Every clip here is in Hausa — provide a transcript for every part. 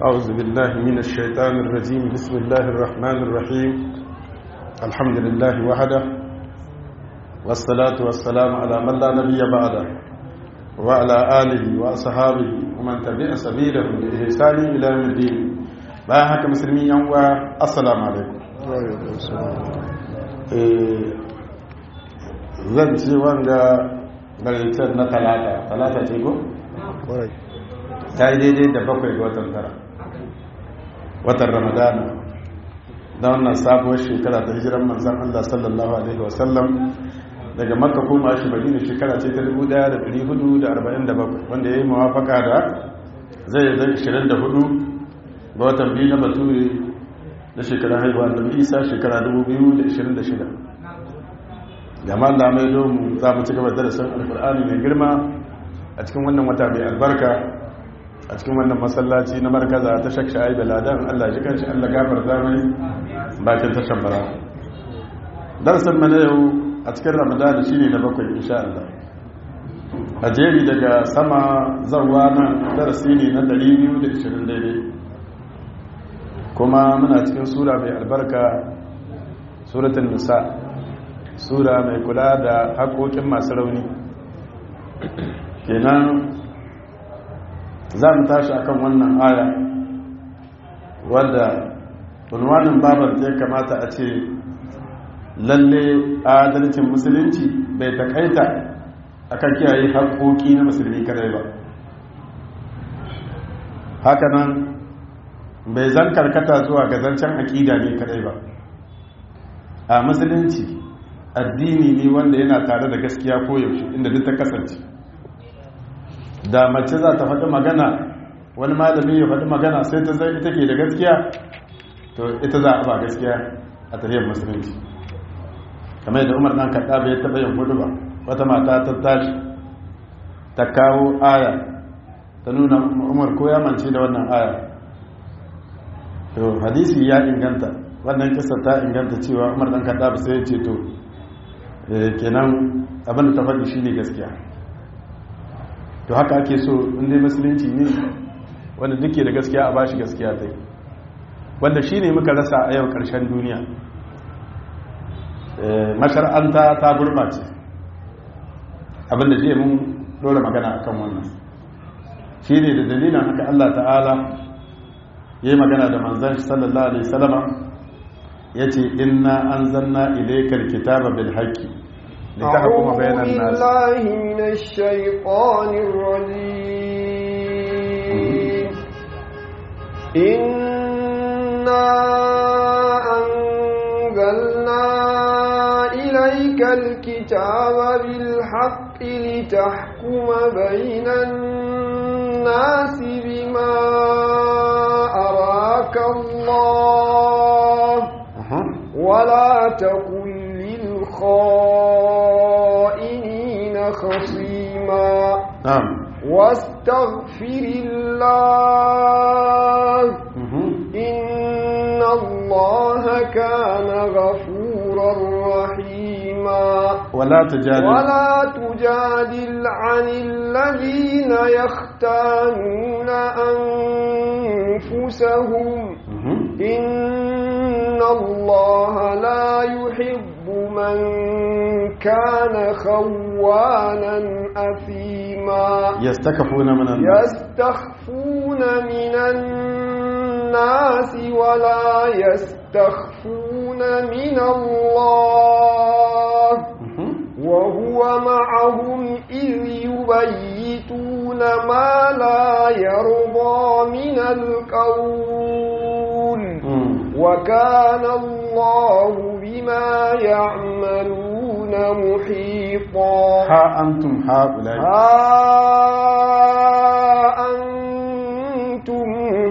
أعوذ بالله من الشيطان الرجيم بسم الله الرحمن الرحيم الحمد لله وحده والصلاة والسلام على من لا نبي بعده وعلى آله وأصحابه ومن تبع سبيله بإحسان إلى يوم الدين bayan haka musulmi yan uwa assalamu alaikum zan ce wanga garitar na talata talata ce ko? ta yi daidai da bakwai ga watan tara watan ramadana da wannan sabuwar shekara ta hijiran manzan Allah sallallahu Alaihi wasallam daga makka koma shi madina shekara ce ta 1447 wanda ya yi mawafaka da zai zai 24 ga watan biyu na bature na shekarar haihuwa da isa shekara 2026 jama'a da mai domin za mu ci gaba darasin alkur'ani mai girma a cikin wannan wata mai albarka a cikin wannan masallaci na markaza ta shakka aibe ladan allah ji kanshi allah gafar zamani bakin tashan bara darasin mana yau a cikin ramadana shi ne na bakwai insha allah a jeri daga sama zauwa nan darasi ne na 220 daidai kuma muna cikin sura mai albarka suratun nisa sura mai kula da haƙoƙin masu rauni kenan za mu tashi akan wannan aya wadda unwanin babar ya kamata a ce lalle adalcin musulunci bai takaita akan kiyaye haƙoƙi na musulmi kadai ba hakanan bai zan karkata zuwa ga zancen aƙida ne kadai ba a musulunci addini ne wanda yana tare da gaskiya koyaushe inda duk ta kasance da mace za ta faɗi magana wani malami ya faɗi magana sai ta zai ita ke da gaskiya to ita za a ba gaskiya a tafiyar musulunci kamar yadda umar ɗan kaɗa bai taɓa yin hudu ba wata mata ta tashi ta kawo aya ta nuna umar ko ya mance da wannan aya to hadisi ya inganta wannan kisa ta inganta cewa umar ɗan kaɗa ba sai ya ce to kenan abin da ta faɗi shi ne gaskiya to haka ake so inda musulunci ne wanda duke da gaskiya a bashi gaskiya ta wanda shi ne muka rasa a yau ƙarshen duniya mashar'anta ta gurɓace abinda jiya mun ɗora magana a kan wannan shi ne da dalilin haka allah ta'ala ya yi magana da manzan sallallahu alaihi salama ya ce inna an zanna ilaikar kitaba bil haƙƙi لتحكم بين الناس بالله من الشيطان الرجيم إنا أنزلنا إليك الكتاب بالحق لتحكم بين الناس بما أراك الله ولا تكن للخائنين خصيما نعم واستغفر الله إن الله كان غفورا رحيما ولا تجادل ولا تجادل عن الذين يختانون أنفسهم إن الله لا يحب من كان خوانا أثيما يستكفون من الناس يستخفون من الناس ولا يستخفون من الله وهو معهم إذ يبيتون ما لا يرضى من القول وكان الله بما يعملون محيطا ها أنتم هؤلاء ها أنتم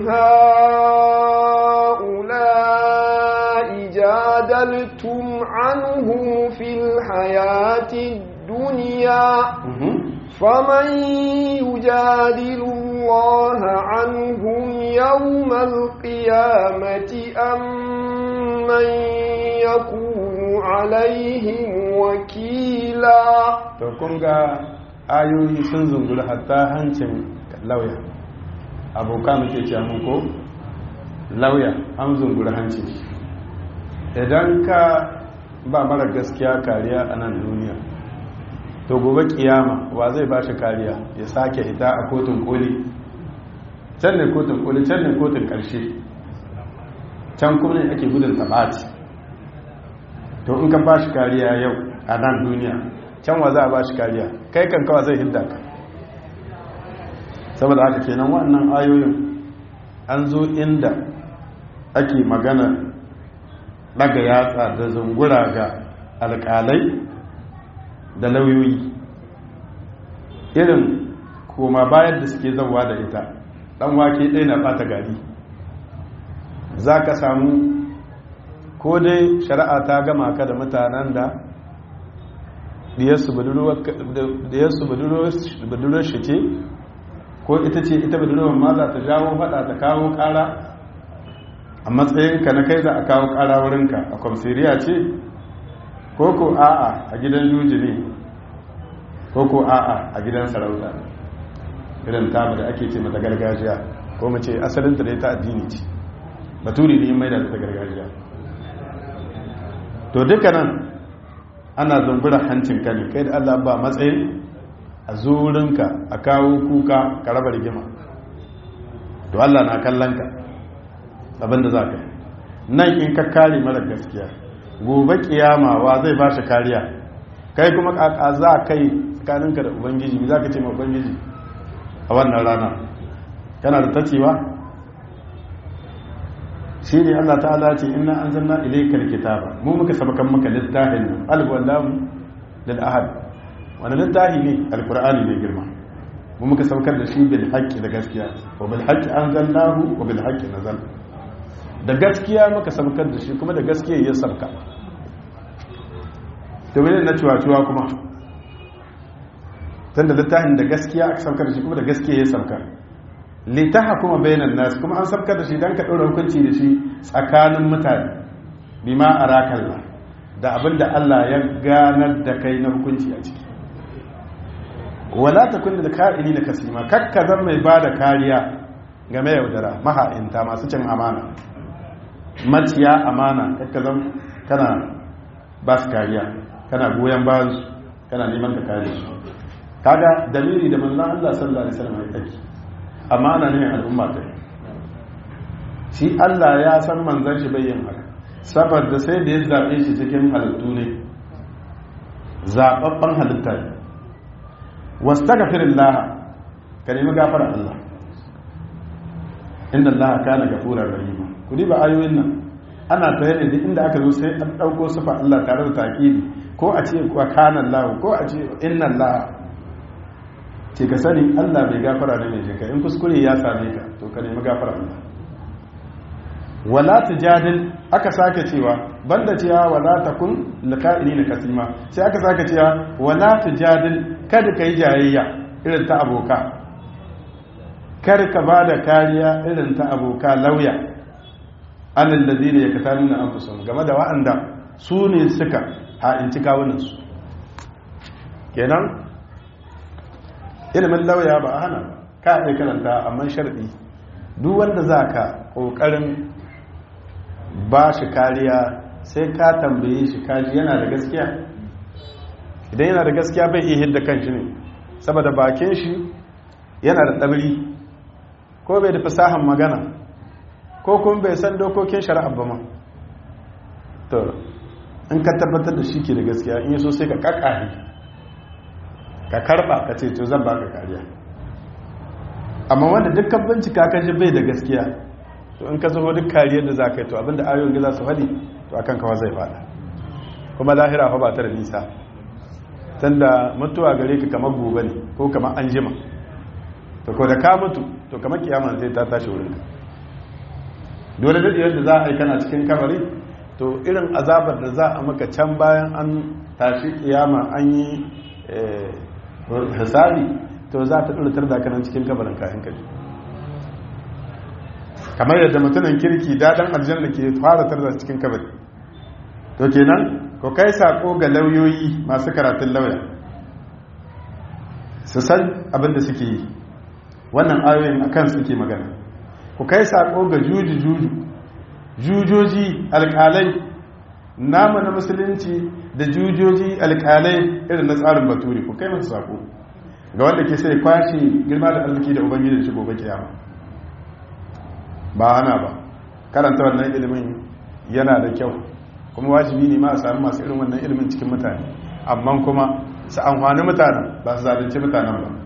هؤلاء جادلتم عنهم في الحياة الدنيا فمن يجادل الله عنهم يوم القيامة أم من يكون عليهم وكيلا to kun ga ayoyi sun zunguri hatta hancin lauya aboka muke ce ko lauya an zungura hanci idan ka ba mara gaskiya kariya a nan duniya to gobe kiyama wa zai ba shi kariya ya sake ita a kotun koli can ne kotun koli can ne kotun karshe can kuma ne ake gudun tabati to in ka ba shi kariya yau a nan duniya can wa za a ba shi kariya kai kan kawa zai hidda ka saboda haka kenan wannan ayoyin an zo inda ake magana daga yatsa da zungura ga alkalai da lauyoyi irin koma bayan da suke zauwa da ita dan wake ɗaya na ɓata gari za ka samu ko dai shari'a ta gama ka da mutanen da diyarsu budurwar shi ce ko ita ce ita budurwar ma za ta jawo fada ta kawo kara a matsayinka na kai za a kawo kara wurinka a kwamsiriya ce ko ko a'a a gidan juji ne ko ko a'a a gidan sarauta irin tamu da ake ce mata gargajiya ko mace asalinta da ta addini ce baturi ne mai da ta gargajiya to duka nan ana zumbura hancin ka ne kai da allah ba matsayin a zurinka a kawo kuka ka raba rigima to allah na kallon ka abinda za ka nan in ka kare mara gaskiya gobe kiyama wa zai ba shi kariya kai kuma kaka za kai tsakaninka da ubangiji za ka ce ma ubangiji a wannan rana kana da tacewa shi ne Allah ta'ala ce inna anzalna ilaykal kitaba mu muka sabakan maka littafin alif wallahu lil ahad wani littafi ne alqur'ani ne girma mu muka saukar da shi bil haqqi da gaskiya wa bil haqqi anzalnahu wa bil haqqi nazal da gaskiya muka saukar da shi kuma da gaskiya ya sauka to mene na ciwa kuma tunda littafin da gaskiya aka saukar da shi kuma da gaskiya ya sauka litaha kuma bayanan nasu kuma an sabkar da shi don ka ɗora hukunci da shi tsakanin mutane bima a rakalla da abin da Allah ya ganar da kai na hukunci a ciki wala ta kunna da ka'ini na kasima kakka zan mai ba da kariya game yaudara maha'inta masu cin amana maciya amana kakka zan kana ba su kariya kana goyon bayan su kana neman ka kare su kaga dalili da manzon Allah sallallahu alaihi wasallam ya take amma ana nufin al'umma ta shi Allah ya san manzan shi bayyan haka saboda sai da ya zaɓe shi cikin halittu ne zaɓaɓɓen halitta ne wasu ta gafirin laha ka nemi gafara Allah inda Allah ka na gafurar rahima ku ba ayoyin nan ana ta yadda duk inda aka zo sai an ɗauko sufa Allah tare da taƙiri ko a ce wa kanan lahu ko a ce inna Allah ce ka sani allah mai gafara ne mai jinka in kuskure ya same ka to ka nemi gafara allah wala tujadil aka sake cewa banda cewa wala takun liqa'ini na kasima sai aka sake cewa wala tujadil kada kai jayayya irin ta aboka kar ka bada kariya irin ta aboka lauya alal ladina yakatanuna anfusahum game da wa'anda su ne suka ha'inci kawunan su kenan ilimin lauya ba a hana ka iya karanta amma sharɗi duk wanda za ka ƙoƙarin ba shi kariya sai ka tambaye shi kaji yana da gaskiya idan yana da gaskiya bai iya hidda kan shi ne saboda bakin shi yana da ɗabiri ko bai da fasahan magana ko kuma bai san dokokin shari'a ba ma to in ka tabbatar da shi ke da gaskiya in yi so sai ka ƙaƙari ka karba ka ce to zan baka kariya amma wanda dukkan bincika ka ji bai da gaskiya to in ka zo duk kariyar da za ka yi to abinda ayoyin za su faɗi to akan kawa zai fada kuma lahira fa ba ta da nisa tunda mutuwa gare ka kamar gobe ne ko kamar an jima to ko da ka mutu to kamar kiyama zai ta tashi wurin ka dole da yadda za a yi kana cikin kamari to irin azabar da za a maka can bayan an tashi kiyama an yi hisabi to za ta ɗulatar da kanan cikin kabarin kayan kaji kamar yadda mutumin kirki daɗin aljanna ke fara tarda cikin kabari to kenan ko kai sako ga lauyoyi masu karatun lauya su san abin da suke yi wannan ayoyin akan suke magana ku kai sako ga juji juju jujoji alƙalai namu na musulunci da jujoji alƙalai irin na tsarin baturi ku kai masu sako ga wanda ke sai kwashe girma da arziki da ubangiji da shi gobe kiyama ba hana ba karanta wannan ilimin yana da kyau kuma wajibi ne ma a sami masu irin wannan ilimin cikin mutane amma kuma su amfani mutanen ba su zalunci mutanen ba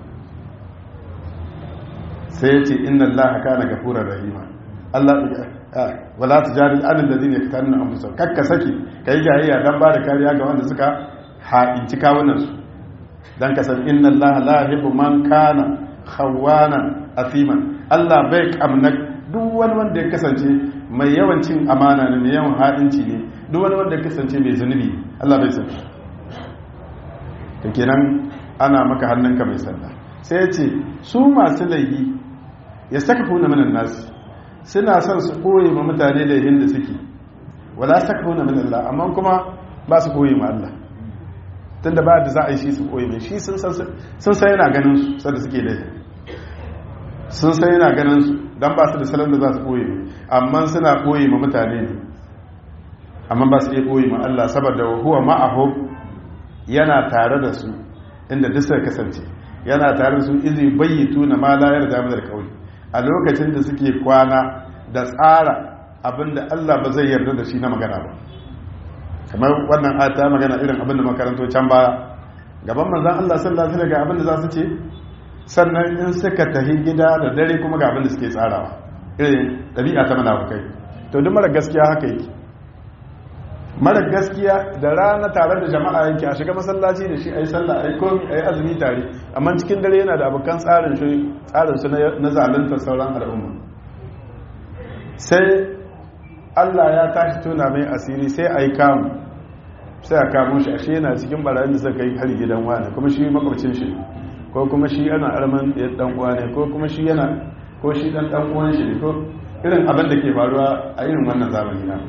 sai ya ce inna allaha kana gafurar rahima Allah wala tujadil anil ladina yaktanuna anfusahum kakka saki kai jayayya dan ba da kariya ga wanda suka ha'inci kawunan su dan ka san inna allaha la yuhibbu man kana khawanan athiman Allah bai kamna duk wani wanda ya kasance mai yawan cin amana ne mai yawan ha'inci ne duk wani wanda ya kasance mai zunubi Allah bai san shi to kenan ana maka hannunka mai sanda sai ya ce su masu laifi ya saka funa minan nasu suna son su koyi ma mutane da yin da suke wala saka funa minan Allah amma kuma ba su koyi ma Allah tun da ba da za a yi shi su koyi mai shi sun sai yana ganin su sadda suke laifi sun sai yana ganin su don ba su da salon da za su koyi mai amma suna koyi ma mutane ne amma ba su iya koyi ma Allah saboda huwa ma'ahu yana tare da su inda duk suka kasance yana tare da su izi bayyitu na ma layar da da kauli a lokacin da suke kwana da tsara abinda Allah ba zai yarda da shi na magana ba kamar wannan ata magana irin abinda makaranto can baya gaban manzon Allah sallallahu alaihi wasallam ga abinda za su ce sannan in suka tahi gida da dare kuma ga abinda suke tsarawa irin dabi'a ta munafukai to duk mara gaskiya haka yake mara gaskiya da rana tare da jama'a yake a shiga masallaci da shi a yi sallah a yi komi a yi azumi tare amma cikin dare yana da abokan tsarin su na zalunta sauran al'umma sai allah ya tashi tona mai asiri sai a yi kamu sai a kamo shi ashe yana cikin barayin da suka yi hari gidan wani kuma shi makwabcin shi ko kuma shi yana arman ya dan uwa ne ko kuma shi yana ko shi dan dan uwan shi ne ko irin abin da ke faruwa a irin wannan zamani na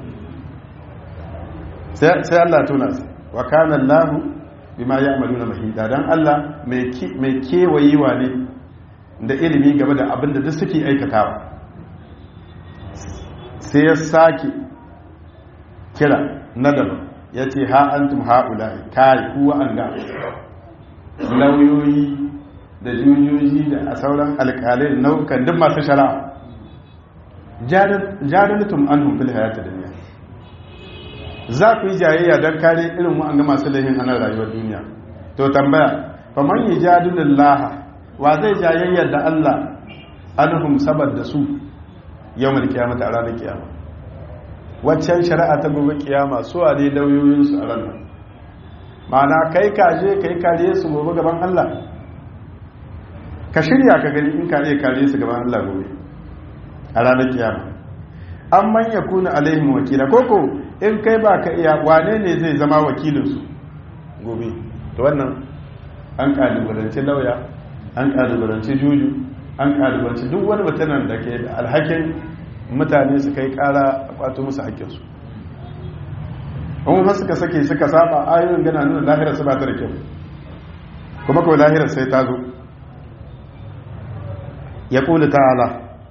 sai Allah tuna su wa kana Allah bima ya'maluna mahida dan Allah mai kewayewa ne da ilimi game da abin da duk suke aikatawa sai ya sake kira na daban ya ce ha antum ha'ula'i kai kuwa an ga lauyoyi da jujuji da a sauran alƙalai da nau'ukan duk masu shari'a jadalatum anhum fil hayatid dunya za ku yi jayayya don kare irin wa'anga masu laifin a nan rayuwar duniya to tambaya fa man yajadilullaha wa zai jayayya da Allah anhum saboda su yawmal qiyamati a ranar kiyama waccan shari'a ta gobe kiyama su a dai lauyoyin su a ranar ma'ana kai kaje kai kare su gobe gaban Allah ka shirya ka gani in kare kare su gaban Allah gobe a ranar kiyama an manya kuna alaihim wakila koko in kai ba ka iya wane ne zai zama wakilinsu gobe to wannan an kalubalanci lauya an kalubalanci juju an kalubalanci duk wani mutanen da ke da alhakin mutane su kai kara a kwato musu haƙƙinsu in suka sake suka saba ayoyin gana nuna lahirar su ba ta da kyau kuma kawai lahirar sai ta zo ya ƙuli ta'ala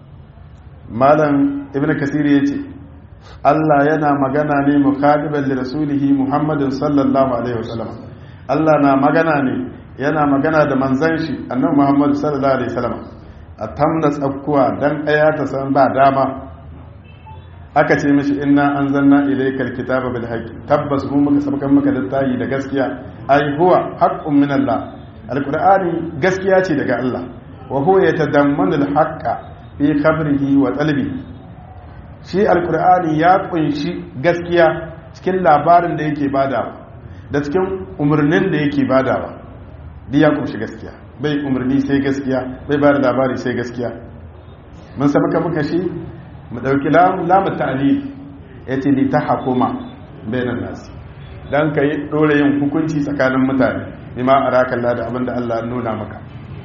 malam ibn kasiri ya ce Allah yana magana ne mukhadiban li rasulihi Muhammadin sallallahu alaihi wasallam Allah na magana ne yana magana da manzon shi annabi Muhammad sallallahu alaihi wasallam a tamna tsakkuwa dan aya ta san ba dama aka ce mishi inna anzalna ilayka alkitaba bil haqqi tabbas mu muka sabkan maka littafi da gaskiya ai huwa haqqun min Allah alqur'ani gaskiya ce daga Allah wa huwa yatadammanu alhaqqa fi khabrihi wa talbihi shi alkur'ani ya kunshi gaskiya cikin labarin da yake badawa da cikin umarnin da yake badawa duk ya kunshi gaskiya bai umarni sai gaskiya bai ba da labari sai gaskiya mun sami ka muka shi mu ɗauki lamu ta'alil ya ce li ta hakuma bainan nasi don ka yi ɗora yin hukunci tsakanin mutane bima a rakalla da abin da allah nuna maka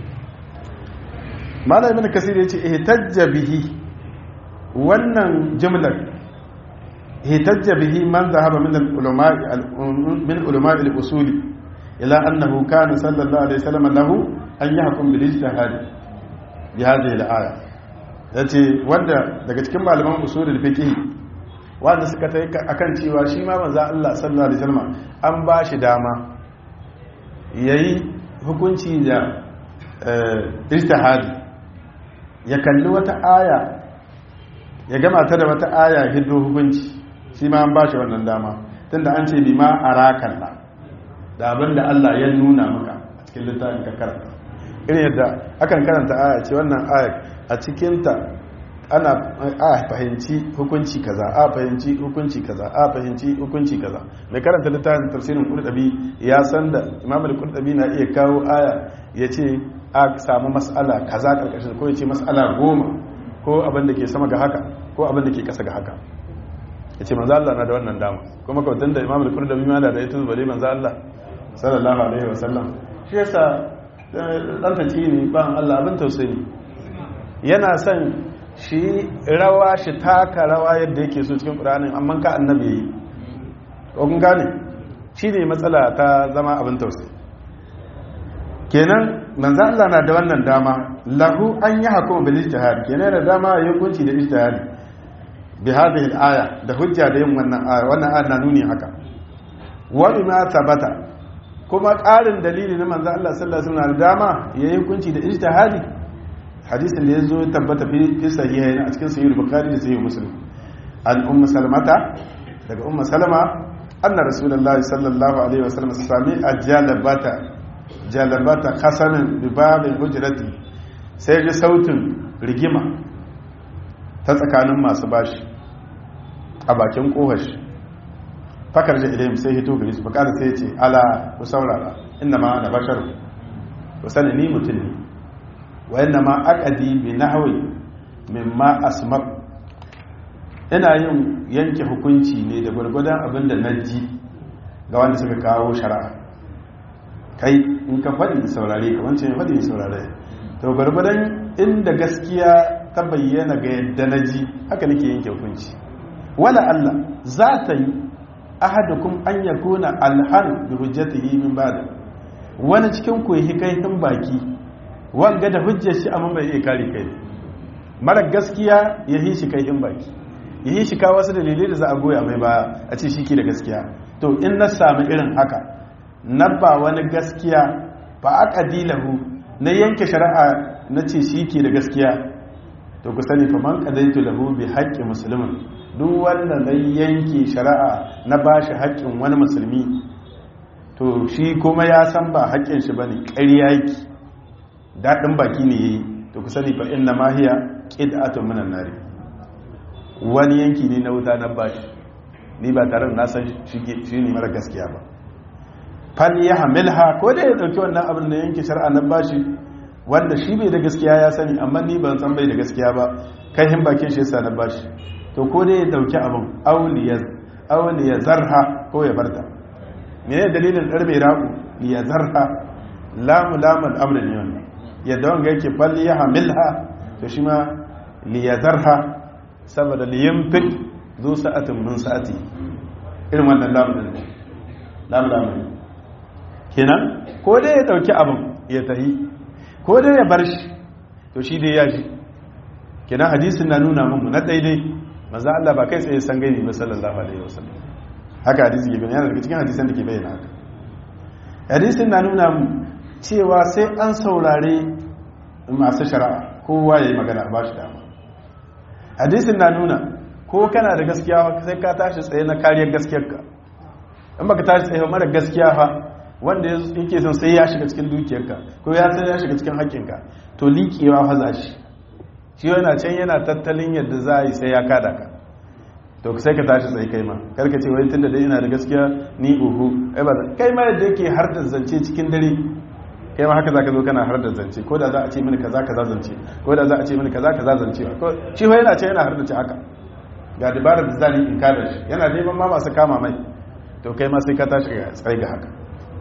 malamin kasir ya ce ihtajja bihi wannan jimlar hitajja bihi man zahaba min al-ulama min ulama al-usul ila annahu kana sallallahu alaihi wasallam lahu an yahkum bil ijtihad bi hadhihi al-aya yace wanda daga cikin malaman usulul fiqh wanda suka tai akan cewa shi ma manzo Allah sallallahu alaihi wasallam an ba shi dama yayi hukunci da ijtihadi ya kalli wata aya ya gama ta da wata aya hiddo hukunci shi ma an ba shi wannan dama tunda an ce bima arakalla da abin da Allah ya nuna maka a cikin littafin ka karanta irin yadda akan karanta aya ce wannan aya a cikinta ana a fahimci hukunci kaza a fahimci hukunci kaza a fahimci hukunci kaza mai karanta littafin tafsirin qurtubi ya san da imam al-qurtubi na iya kawo aya ya ce a samu mas'ala kaza karkashin ko ya ce mas'ala goma ko abin da ke sama ga haka ko abin da ke kasa ga haka ya ce manzo Allah na da wannan dama kuma kawai da imam al-qurtubi ma da ita bale manzo Allah sallallahu alaihi wasallam shi yasa dan tace ne ban Allah abin tausayi yana son shi rawa shi taka rawa yadda yake so cikin ƙuranin amma ka annabi yi kun gane shi ne matsala ta zama abin tausayi kenan manzo Allah na da wannan dama lahu an yi hakuma bil ijtihad kenan da dama ya hukunci da ijtihad bi hadhihi al aya da hujja da yin wannan aya wannan aya na nuni haka wa bima tabata kuma ƙarin dalili na manzo Allah sallallahu alaihi wasallam dama yayi hukunci da ijtihadi hadisin da ya zo tabbata fi sahihain a cikin sahih bukhari da sahih muslim an ummu salmata daga ummu salama anna rasulullahi sallallahu alaihi wasallam sami ajalabata jalabata khasanan bi babin hujrati sai ji sautin rigima ta tsakanin masu bashi a bakin kohashi fakar da ilayhim sai hito gari su bakar sai ya ce ala ku saurara inna ma ana bashar ku sani ni mutum ne wa yana ma akadi bi nahwi mimma asma ina yin yanke hukunci ne da gwargwadon abin da naji ga wanda suka kawo shari'a kai in ka faɗi saurare ka wancan ya faɗi saurare to gwargwadon inda gaskiya ta bayyana ga yadda naji haka nake yanke hukunci wala Allah za ta yi ahadukum an yakuna alhan bi hujjatihi min ba'd wani cikin ku yi kai baki wanga da hujjar shi amma bai iya kare kai mara gaskiya ya yi shi kai in baki ya yi shi kawo wasu dalilai da za a goya mai baya a ce shi ke da gaskiya to in na sami irin haka na ba wani gaskiya ba a ƙadilahu na yanke shari'a na ce shi ke da gaskiya to ku sani fa man qadaitu lahu bi haqqi muslimin duk wanda na yanke shari'a na bashi haƙƙin wani musulmi to shi kuma ya san ba haƙƙin shi bane ƙarya yake daɗin baki ne yayi to ku sani fa inna ma hiya qid'atun minan nari wani yanki ne na wuta na bashi ni ba tare da na san shi ne mara gaskiya ba fal ya hamilha ko da ya dauki wannan abin da yanke shar'a na bashi wanda shi bai da gaskiya ya sani amma ni ban san bai da gaskiya ba kai hin bakin shi yasa na bashi to ko da ya dauki abin auliya auliya zarha ko ya barta menene dalilin darbe raku ya zarha lamu lamul amr ne wannan yadda wanga yake fal ya hamilha to shi ma liyazarha saboda liyamfik zo sa'atin min sa'ati irin wannan lamun din lamun lamun kenan ko dai ya dauki abin ya tahi ko dai ya bar shi to shi dai ya ji kenan hadisin na nuna mun na daidai manzo Allah ba kai tsaye san gaibi ba sallallahu alaihi wasallam haka hadisi ke bayyana daga cikin hadisan da ke bayyana haka hadisin na nuna mun cewa sai an saurare masu shari'a kowa ya yi magana ba shi dama hadisin na nuna ko kana da gaskiya sai ka tashi tsaye na kariyar gaskiyarka in baka tashi tsaye mara gaskiya fa wanda yake son sai ya shiga cikin dukiyarka ko ya sai ya shiga cikin haƙƙinka to liƙewa fa za shi shi yana can yana tattalin yadda za a yi sai ya kada ka to sai ka tashi tsaye kai ma karka ce wai tunda dai ina da gaskiya ni uhu ai ba kai ma yadda yake har da zance cikin dare kai ma haka za ka zo kana har da zance ko da za a ce mini kaza kaza zance ko da za a ce mini kaza kaza zance ko shi fa yana ce yana har da ce haka ga dabarar da zani in kada shi yana neman ma masu kama mai to kai ma sai ka tashi ga tsaye ga haka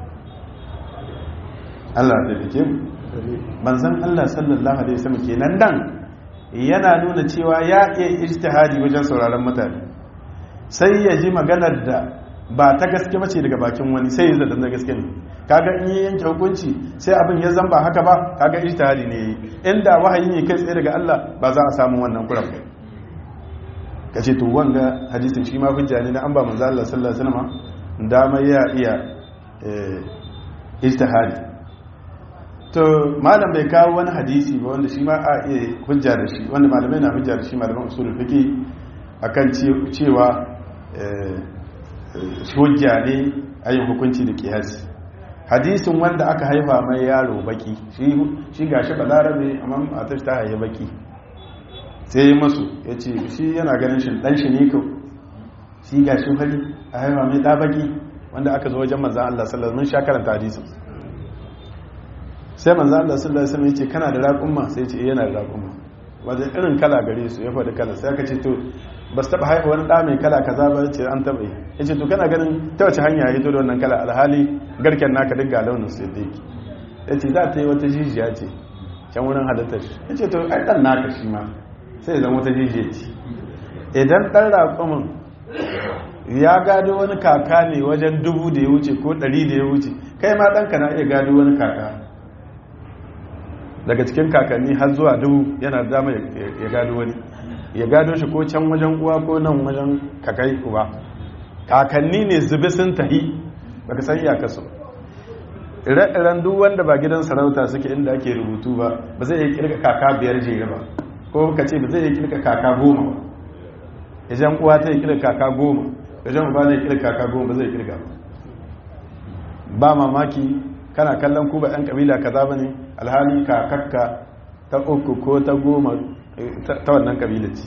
Allah da dake mu manzon Allah sallallahu alaihi wasallam kenan dan yana nuna cewa ya iya ijtihadi wajen sauraron mutane sai ya ji maganar da ba ta gaske bace daga bakin wani sai ya zata na gaske ne kaga in yi yanke hukunci sai abin ya zamba haka ba kaga ijtihadi ne yi inda wahayi ne kai tsaye daga Allah ba za a samu wannan kuran kace to wanga hadisin shi ma hujja ne na an ba manzo Allah sallallahu alaihi wasallam dama ya iya ijtihadi to malam bai kawo wani hadisi ba wanda shi ma a iya hujja da shi wanda malamai na hujja da shi malaman usulul fiqh akan cewa hujja ne ayin hukunci da kiyasi hadisin wanda aka haifa mai yaro baki shi gashi balarabe amma matar ta haife baki sai yi masu ya ce shi yana ganin shi dan shi ne kau shi gashi fari a haifa mai ɗa baki wanda aka zo wajen manzan Allah sallallahu alaihi wasallam karanta hadisin sai manzan Allah sallallahu alaihi wasallam ya ce kana da raƙumma sai ya ce yana da raƙumma wajen irin kala gare su ya faɗi kala sai aka ce to ba su taɓa haifa wani ɗa mai kala kaza ba ce an taɓa yi ya ce to kana ganin ta wace hanya ya hito da wannan kala alhali garken naka duk ga launin su yadda yake ya ce za ta yi wata jijiya ce can wurin halittar shi ya ce to ai ɗan naka shi ma sai zama wata jijiya ce idan ɗan raƙumin ya gado wani kaka ne wajen dubu da ya wuce ko ɗari da ya wuce kai ma ɗanka na iya gado wani kaka daga cikin kakanni har zuwa dubu yana dama ya gado wani ya gado shi ko can wajen uwa ko nan wajen kakai uwa kakanni ne zube sun tahi baka san iyakarsu ire-iren duk wanda ba gidan sarauta suke inda ake rubutu ba ba zai yi kirka kaka biyar jere ba ko ka ce ba zai yi kirka kaka goma ba idan uwa ta yi kirka kaka goma idan uba zai kirka kaka goma ba zai kirka ba ba mamaki kana kallon ku ba ɗan kabila kaza ba ne alhali kakakka ta uku ko ta goma ta wannan kabila ce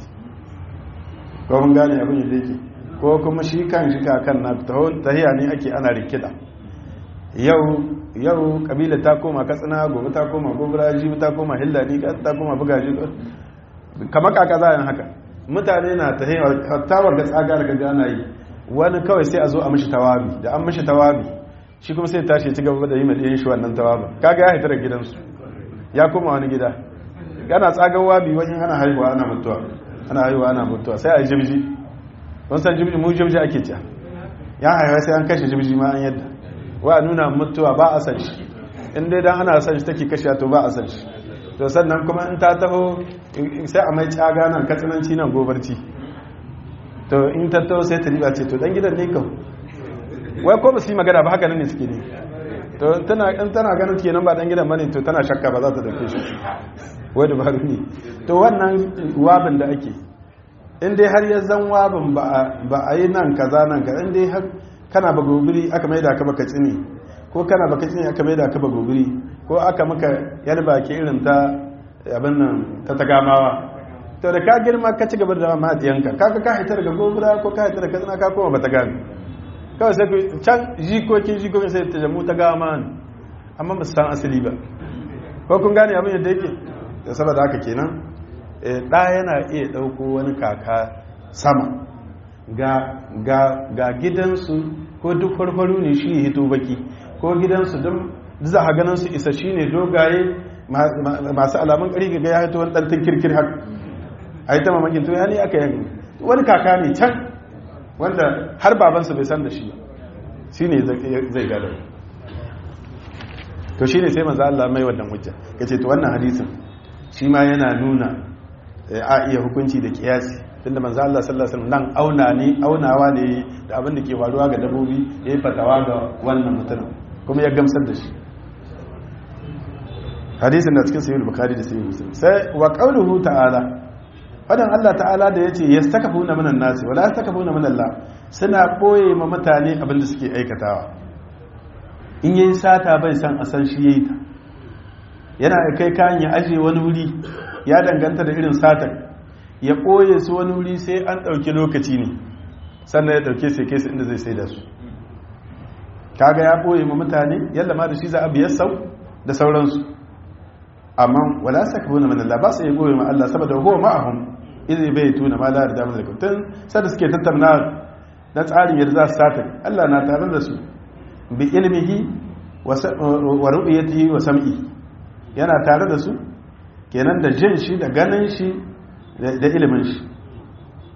ko mun gane abin yadda yake ko kuma shi kan shi kakan na tahiya ne ake ana rikida yau yau kabila ta koma katsina gobe ta koma gobara jibi ta koma hillani ta koma bugaji kamar kaka za a haka mutane na tahiya hattawar ga tsagar ga ana yi wani kawai sai a zo a mishi tawabi da an mishi tawabi shi kuma sai tashi ci gaba da yi mai shi wannan tawabin kaga ya haita da gidansu ya koma wani gida ana tsagar wabi wajen ana haihuwa ana mutuwa ana haihuwa ana mutuwa sai a yi jibji don san jibji mu jibji ake ciya ya haihuwa sai an kashe jibji ma an yadda wa nuna mutuwa ba a san shi in dai dan ana san shi take kashe to ba a san shi to sannan kuma in ta taho sai a mai tsaga nan katsinanci nan gobarci to in ta taho sai ta riba ce to dan gidan ne kau wai ko ba su yi magana ba haka nan ne suke ne to in tana ganin kenan ba dan gidan bane to tana shakka ba za ta dauke shi wai dabaru ne to wannan wabin da ake in dai har ya zan wabin ba a yi nan kaza nan kaza in dai har kana ba gobiri aka maida ka baka tsini ko kana baka tsini aka maida ka ba gobiri ko aka maka yar baki irin ta abin nan ta tagamawa to da ka girma ka ci gaba da matiyanka kaga ka haitar daga gobira ko ka haitar da katsina ka koma ba ta gami kawai sai ku can jikokin jikokin sai ta jamu ta gama ne amma ba su san asali ba ko kun gane abin yadda yake da saboda haka kenan ɗa yana iya ɗauko wani kaka sama ga gidansu ko duk farfaru ne shi hito baki ko gidansu don za a ganin su isa shi ne dogaye masu alamun ƙari ga ya hito wani ɗantin kirkir haka a yi ta mamakin to ya ne aka yanki wani kaka ne can wanda har babansa bai san da shi shi ne zai gada to shi ne sai maza Allah mai wannan hujja ya ce to wannan hadisin shi ma yana nuna a iya hukunci da kiyasi tunda manzo Allah sallallahu alaihi wasallam nan auna ne aunawa ne da abin da ke faruwa ga dabobi yayi fatawa ga wannan mutum kuma ya gamsar da shi hadisin da cikin sahih bukhari da sahih muslim sai wa qawluhu ta'ala fadan Allah ta'ala da yace yastakafuna minan nasi wala yastakafuna min Allah suna boye ma mutane abin da suke aikatawa in yayi sata bai san a san shi yayi ta yana kai kayan ya aje wani wuri ya danganta da irin satar ya ɓoye su wani wuri sai an ɗauki lokaci ne sannan ya ɗauke sai kai su inda zai sai da su kaga ya ɓoye ma mutane yalla ma da shi za a biyar sau da sauransu amma wala saka buna min Allah ba su yi goye ma Allah saboda huwa ma'ahum idai bai tuna ma la da damar da tun sada suke tattauna na tsarin yadda za su sata Allah na tare da su bi ilmihi wa ru'yatihi wa sam'i yana tare da su kenan da jin shi da ganin shi da ilimin shi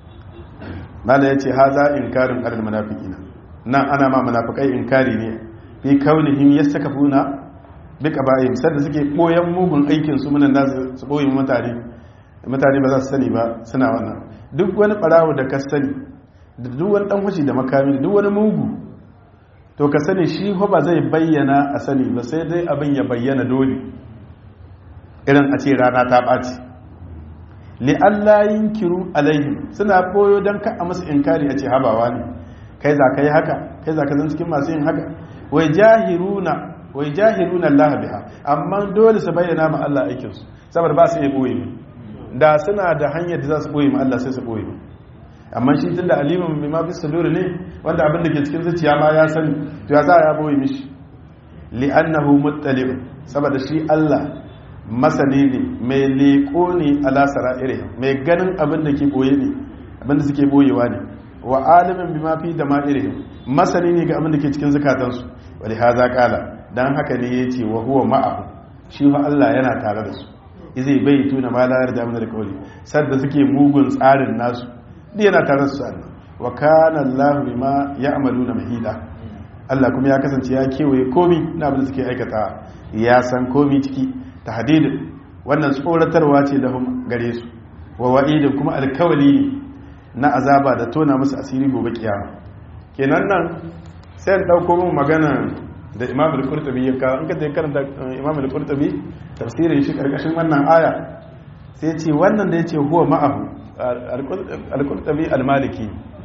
mala ya ce haza inkarin alal munafiqina nan ana ma munafikai inkari ne fi kaunihim yastakafuna bi qaba'ihim sadda suke boyan mugun aikin su munan da su boye mutane mutane ba za su sani ba suna wannan duk wani barawo da ka sani da duk wani dan hushi da makami da duk wani mugu to ka sani shi ko ba zai bayyana a sani ba sai dai abin ya bayyana dole irin a ce rana ta ɓaci li Allah yinkiru alaihim suna koyo don ka a musu inkari a ce habawa ne kai za ka yi haka kai za ka zan cikin masu yin haka wai jahiruna wai jahiruna Allah biha amma dole su bayyana ma Allah aikinsu saboda ba su iya boye da suna da hanyar da za su boye ma Allah sai su boye amma shi tunda alimin bi ma fi sudur ne wanda abin da ke cikin zuciya ma ya sani to ya za ya boye mishi li'annahu muttali' saboda shi Allah masani ne mai leko ne ala sara'ire mai ganin abin da ke boye ne abin da suke boyewa ne wa alimin bi ma fi da ma'irihim masani ne ga abin da ke cikin zukatansu wali haza kala dan haka ne yace wa huwa ma'ahu shi fa Allah yana tare da su izai bai tuna ma la yarda min alqawli sadda suke mugun tsarin nasu duk yana tare da su Allah wa kana Allah bima ya'maluna mahida Allah kuma ya kasance ya kewaye komi na abin da suke aikata ya san komi ciki tahdidin wannan tsoratarwa ce da gare su wa wa'idin kuma alkawali ne na azaba da tona musu asiri gobe kiyama kenan nan sai an dauko mun magana da Imam al-Qurtubi ya kawo in ka je karanta Imam al-Qurtubi tafsirin shi karkashin wannan aya sai ce wannan da yace huwa ma'ahu al-Qurtubi al-Maliki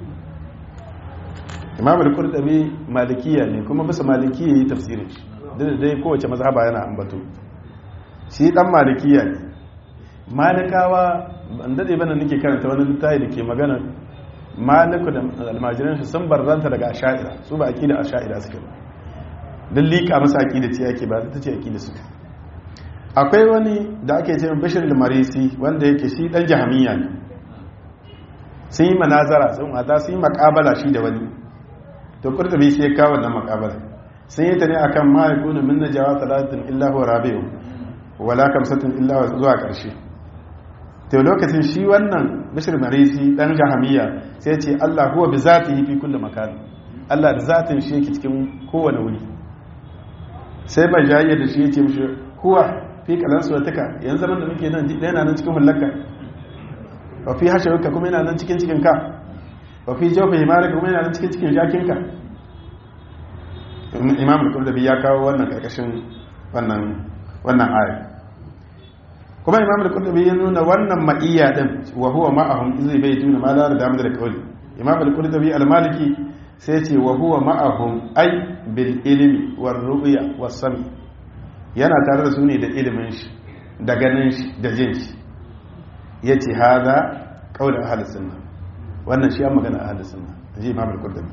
Imam al-Qurtubi malikiya ne kuma bisa malikiya yi tafsirin shi da dai kowace mazhaba yana ambato shi dan malikiya ne malikawa ban dade bana nake karanta wani littafi da ke magana maliku da almajiran shi sun barzanta daga asha'ira su ba aqida asha'ira suke ba dan lika masa aqida ce yake ba ta ce aqida suke akwai wani da ake cewa bashir al-marisi wanda yake shi dan jahamiya ne sun yi manazara sun hada sun yi makabala shi da wani to kurtubi sai ya kawo wannan makabala sun yi ta ne akan ma yakunu min najawa talatin illa huwa rabi'u wala kamsatin illa zuwa karshe to lokacin shi wannan bishir marisi dan jahamiya sai ce Allah huwa bi zatihi fi kulli makan Allah da zatin shi yake cikin kowane wuri sai mai jayayya da shi yake mishi huwa fi kalan suwataka yanzu zaman da muke nan yana nan cikin hullaka wa fi hashawka kuma yana nan cikin cikin ka wa fi jawfi himarika kuma yana nan cikin cikin jakinka imam al-qurtubi ya kawo wannan karkashin wannan wannan aya kuma imam al-qurtubi ya nuna wannan ma'iyya din wa huwa ma'ahum zai bai tuna ma la da da kauli imam al-qurtubi al-maliki sai ce wa huwa ma'ahum ay bil ilmi war ru'ya was sami yana tare da su ne da ilimin shi da ganin shi da jin shi yace hada qaul ahli sunna wannan shi an magana ahli sunna ji imam al-qurtubi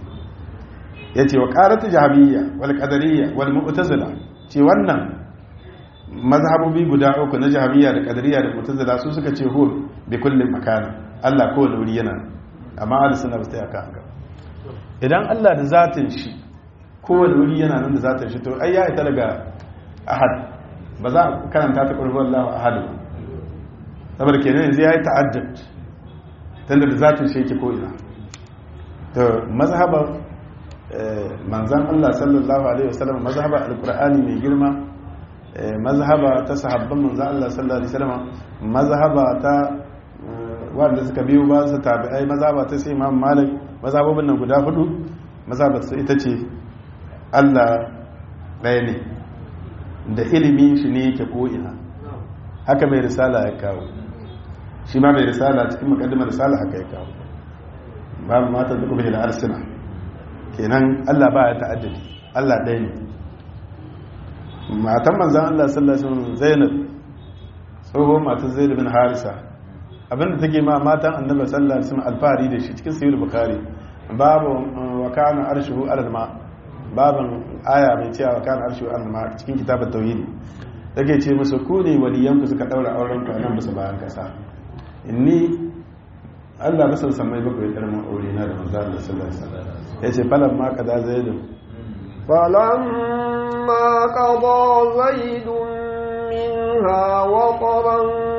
yace wa qaratu jahabiyya wal qadariyya wal mu'tazila ce wannan mazhabobi guda uku na jahabiyya da qadariyya da mu'tazila su suka ce huwa bi kulli makana Allah ko da wuri yana amma ahli sunna ba su yaka haka idan Allah da zatin shi ko da wuri yana nan da zatin shi to ai ya ita daga ahad ba za a karanta ta qurbu Allahu ahad saboda kenan yanzu yayi ta'addud tunda da zatin shi yake ko ina to mazhabar manzan Allah sallallahu Alaihi wasallam mazhaba alkur'ani mai girma mazhaba ta sahabban manzan Allah sallallahu Alaihi wasallam mazhaba ta wanda suka biyu ba su tabi'ai mazhaba ta sai imam malik mazhabobin nan guda hudu mazhaba su ita ce Allah ɗaya ne da ilimin shi ne yake ko'ina haka mai risala ya kawo shi ma mai risala cikin makaddimar risala haka ya kawo babu mata duk bai da arsina kenan Allah ba ya ta'addadi Allah ɗaya ne matan manzan Allah sallallahu alaihi wasallam Zainab tsohon matan Zaid bin Harisa abinda take ma matan Annabi sallallahu alaihi wasallam alfahari da shi cikin sahih Bukhari babu wa kana arshuhu alal ma babin aya mai cewa wa kana arshuhu alal ma cikin kitabut tauhid take ce musu ku ne waliyan ku suka daura auren ku nan bisa bayan kasa inni Allah ba san samai bakwai karman aure na da manzo Allah sallallahu alaihi wasallam yace falan ma kaza zaidu فلما قضى زيد منها وطرا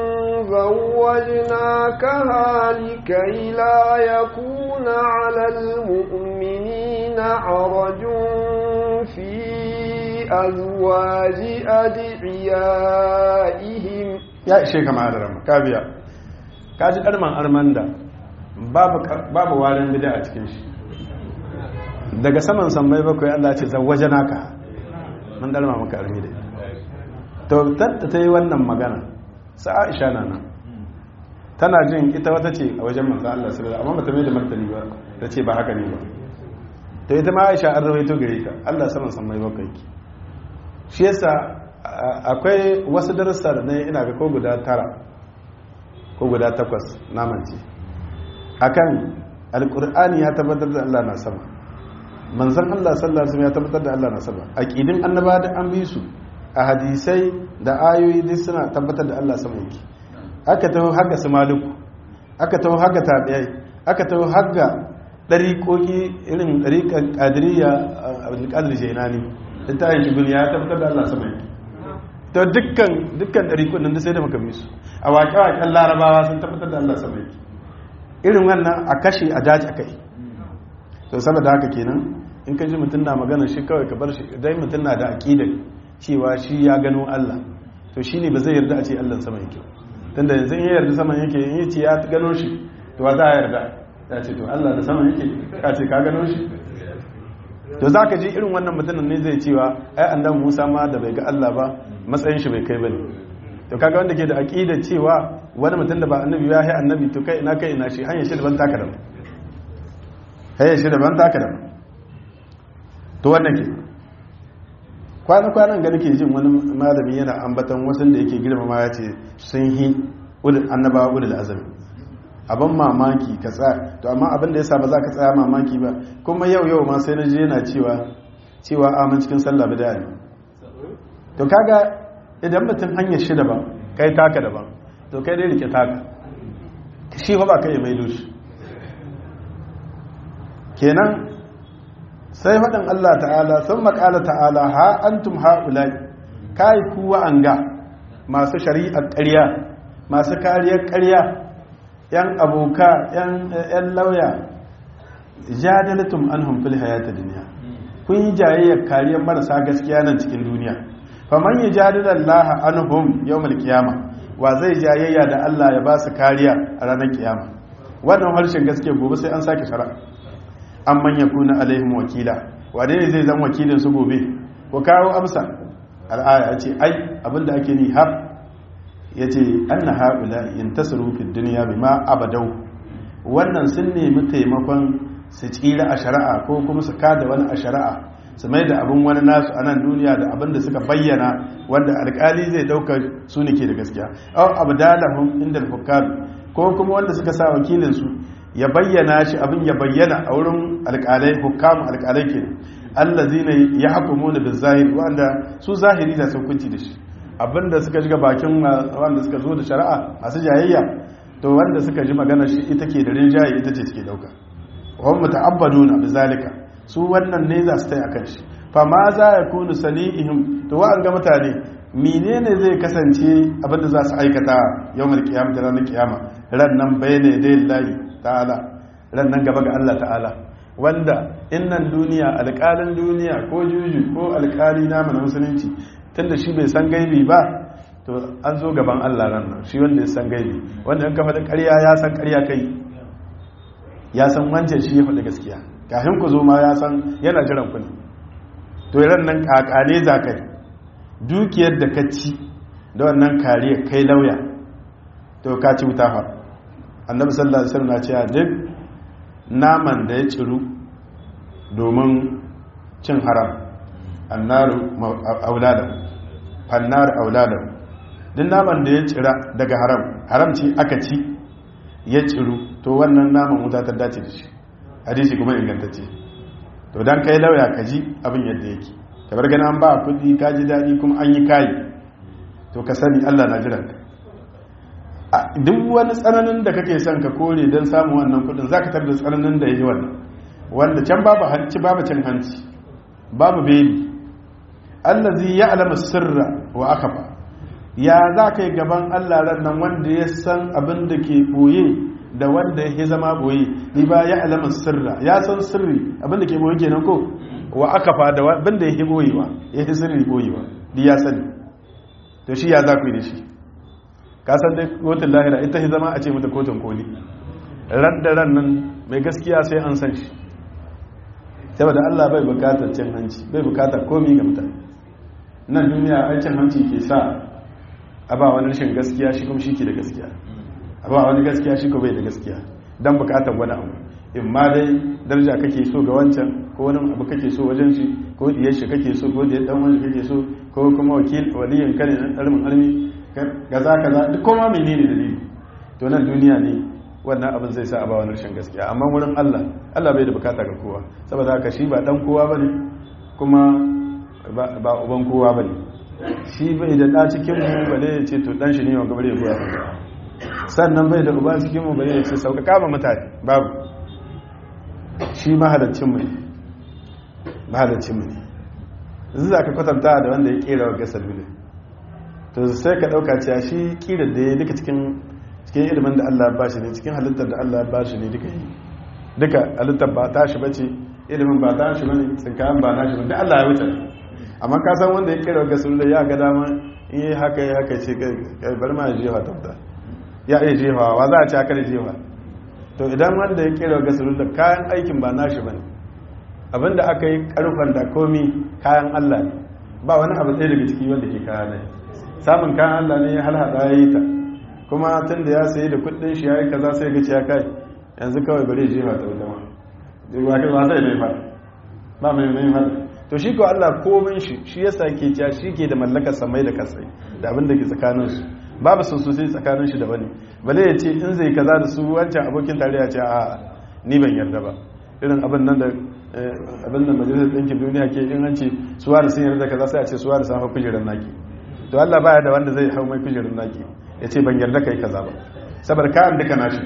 زوجناكها لكي لا يكون على المؤمنين حرج في بأزواج أدعيائهم ya ishe kama da rama ka biya ka ji ɗarman arman da babu warin bida a cikin shi daga saman sammai bakwai Allah ce zawaje naka mun ɗarma maka armi da to tatta ta yi wannan magana sa aisha na nan tana jin ita wata ce a wajen manzo Allah sallallahu amma bata mai da martani ba ta ce ba haka ne ba to ita ma aisha an rawaito gare ta Allah saman sammai bakwai ki shi yasa akwai wasu darussa da nayi ina ga ko guda tara ko guda takwas namanci akan alqur'ani ya tabbatar da Allah na sama manzon Allah sallallahu alaihi wasallam ya tabbatar da Allah na sama aqidin annaba da an bi su a hadisai da ayoyi duk suna tabbatar da Allah sama yake aka taho haka su maluku aka taho haka tabi'ai aka taho haka dariƙoƙi irin dariƙar ƙadiriya abdulkadir jainani littafin shigul ya tabbatar da Allah sama yake to dukkan dukkan ɗariƙun nan da sai da muka bi su a waƙe-waƙen larabawa sun tabbatar da Allah sama yake irin wannan a kashe a daji a kai to saboda haka kenan in ka ji mutum na magana shi kawai ka bar shi dai mutum na da aƙidar cewa shi ya gano Allah to shi ne ba zai yarda a ce Allah sama yake tunda yanzu in ya yarda sama yake in ya ce ya gano shi to wa za a yarda ya ce to Allah da sama yake ka ce ka gano shi to za ka ji irin wannan mutumin ne zai cewa ai annabi Musa ma da bai ga Allah ba matsayin shi bai kai bane to kaga wanda ke da aqidar cewa wani mutum da ba annabi ya yi annabi to kai ina kai ina shi hanyar shi daban taka da hanyar shi daban taka da to wannan ke kwana-kwanan ga nake jin wani malami yana ambatan wasu da yake girmama ya ce sun yi annabawa ulul azami abin mamaki ka tsaya to amma abin da ya sa ba za ka tsaya mamaki ba kuma yau yau ma sai na je yana cewa cewa amin cikin sallah bida ne to kaga idan mutum hanyar shi daban kai taka daban to kai dai rike taka shi fa ba kai mai dushi kenan sai faɗin Allah ta'ala sun maƙala ta'ala ha antum ha'ulai kai kuwa an ga masu shari'ar ƙarya masu kariyar ƙarya yan aboka yan lauya jadalatum anhum fil hayati dunya kun yi jayayyar kariyar marasa gaskiya nan cikin duniya faman yajadilu Allah anhum yawmal qiyama wa zai jayayya da Allah ya ba su kariya a ranar kiyama wannan harshen gaskiya gobe sai an sake shari'a an manya kuna alaihim wakila wane ne zai zan wakilin su gobe ko kawo amsa al'aya ce ai abinda ake ni har ya ce an na haɓula in tasiru fi duniya bi ma abadau wannan sun nemi taimakon su tsira a shari'a ko kuma su kada wani a shari'a su mai da abin wani nasu a nan duniya da abin da suka bayyana wanda alkali zai ɗaukar su ne ke da gaskiya au abdalahum inda al ko kuma wanda suka sa wakilinsu ya bayyana shi abin ya bayyana a wurin alƙalai hukamu alƙalai ke allazi ne ya hakumu da zahiri wanda su zahiri da sun kunci da shi abinda suka shiga bakin wanda suka zo da shari'a masu jayayya to wanda suka ji magana shi ita ke da rinjaye ita ce suke dauka wani muta'abbaduna bi zalika su wannan ne za su tai akan shi fa ma za ya kunu sani'ihim to wa'an ga mutane menene zai kasance abinda za su aikata yawmal qiyamah da ranar kiyama ran nan bayyana dai layi ta'ala ran nan gaba ga Allah ta'ala wanda innan duniya alƙalin duniya ko juju ko alƙali na mana musulunci tunda shi bai san gaibi ba to an zo gaban Allah ran nan shi wanda ya san gaibi wanda in ka faɗi ƙarya ya san ƙarya kai ya san wancan shi ya faɗi gaskiya kafin ku zo ma ya san yana jiran ku ne to ran nan kakane za kai dukiyar da ka ci da wannan kariya kai lauya to ka ci wuta fa annabi sallallahu alaihi wasallam na cewa duk naman da ya ciru domin cin haram annaru auladan fannar auladan duk naman da ya cira daga haram haram ce aka ci ya ciru to wannan naman wuta ta dace da shi hadisi kuma ingantacce to dan kai lauya ka ji abin yadda yake kamar gani an ba kudi ka ji daɗi kuma an yi kayi to ka sani allah na jiranka duk wani tsananin da kake son ka kore don samun wannan kudin za ka tarda tsananin da ya yi wannan wanda can babu hanci babu cin hanci babu beli allazi ya alama sirra wa aka ba ya za ka yi gaban allah ran nan wanda ya san abin da ke boye da wanda ya zama boye ni ba ya alama sirra ya san sirri abin da ke boye kenan ko wa aka fada wanda ya yi boyewa ya yi sirri boyewa di ya sani to shi ya za ku yi da shi kasan dai kotun lahira ita yi zama a ce mata kotun koli ran da ran nan mai gaskiya sai an san shi saboda allah bai bukatar cin hanci bai bukatar komi ga mutane nan duniya ai cin hanci ke sa a ba wani rashin gaskiya shi kuma shi ke da gaskiya a ba wani gaskiya shi ko bai da gaskiya don bukatar wani abu in ma dai daraja kake so ga wancan ko wani abu kake so wajen shi ko diyar shi kake so ko diyar dan wani kake so ko kuma wakil waliyin kane na almin almi gaza kaza duk koma menene dalili to nan duniya ne wannan abin zai sa a ba wani rashin gaskiya amma wurin Allah Allah bai da bukata ga kowa saboda haka shi ba dan kowa bane kuma ba uban kowa bane shi bai da da cikin mu bale ya ce to dan shi ne wanda bare ya goya sannan bai da uba cikin mu bale ya ce sauƙaƙa ma mutane babu shi mahalaccin mu ne mahalaccin mu ne yanzu za ka kwatanta da wanda ya kera wa gasar ne to sai ka ɗauka cewa shi kira da ya duka cikin cikin ilimin da Allah ba shi ne cikin halittar da Allah ba shi ne duka yi duka halittar ba ta shi bace ilimin ba ta shi bane tsinkayen ba na shi bane Allah ya wuce amma ka san wanda ya kera wa gasar ya ga dama in yi haka ya haka ce kai bar ma ya jefa tabta ya iya jefa wa za a ci haka da jefa to idan wanda ya kera wa gasar da kayan aikin ba na shi bane abinda aka yi karfan da komi kayan Allah ne ba wani abu ɗaya daga ciki wanda ke kayan ne samun kayan Allah ne ya halhada ya yi ta kuma tun da ya sayi da kudin shi ya yi kaza sai ga ya kai yanzu kawai bari jefa ta wuta ma ba kai ba sai mai fada ba mai mai fada to shi ko Allah komai shi shi yasa ke cewa shi ke da mallakar samai da kasai da abin da ke tsakanin su babu sun sosai tsakanin shi da wani bale ya ce in zai kaza da su wancan abokin tarayya ce a ni ban yarda ba irin abin nan da abin da majalisar ɗinkin duniya ke in an ce suwa da sun yarda kaza sai a ce suwa da sun hau kujerar naki to Allah baya da wanda zai hau mai kujerar naki ya ce ban yarda kai kaza ba sabar kayan duka nashi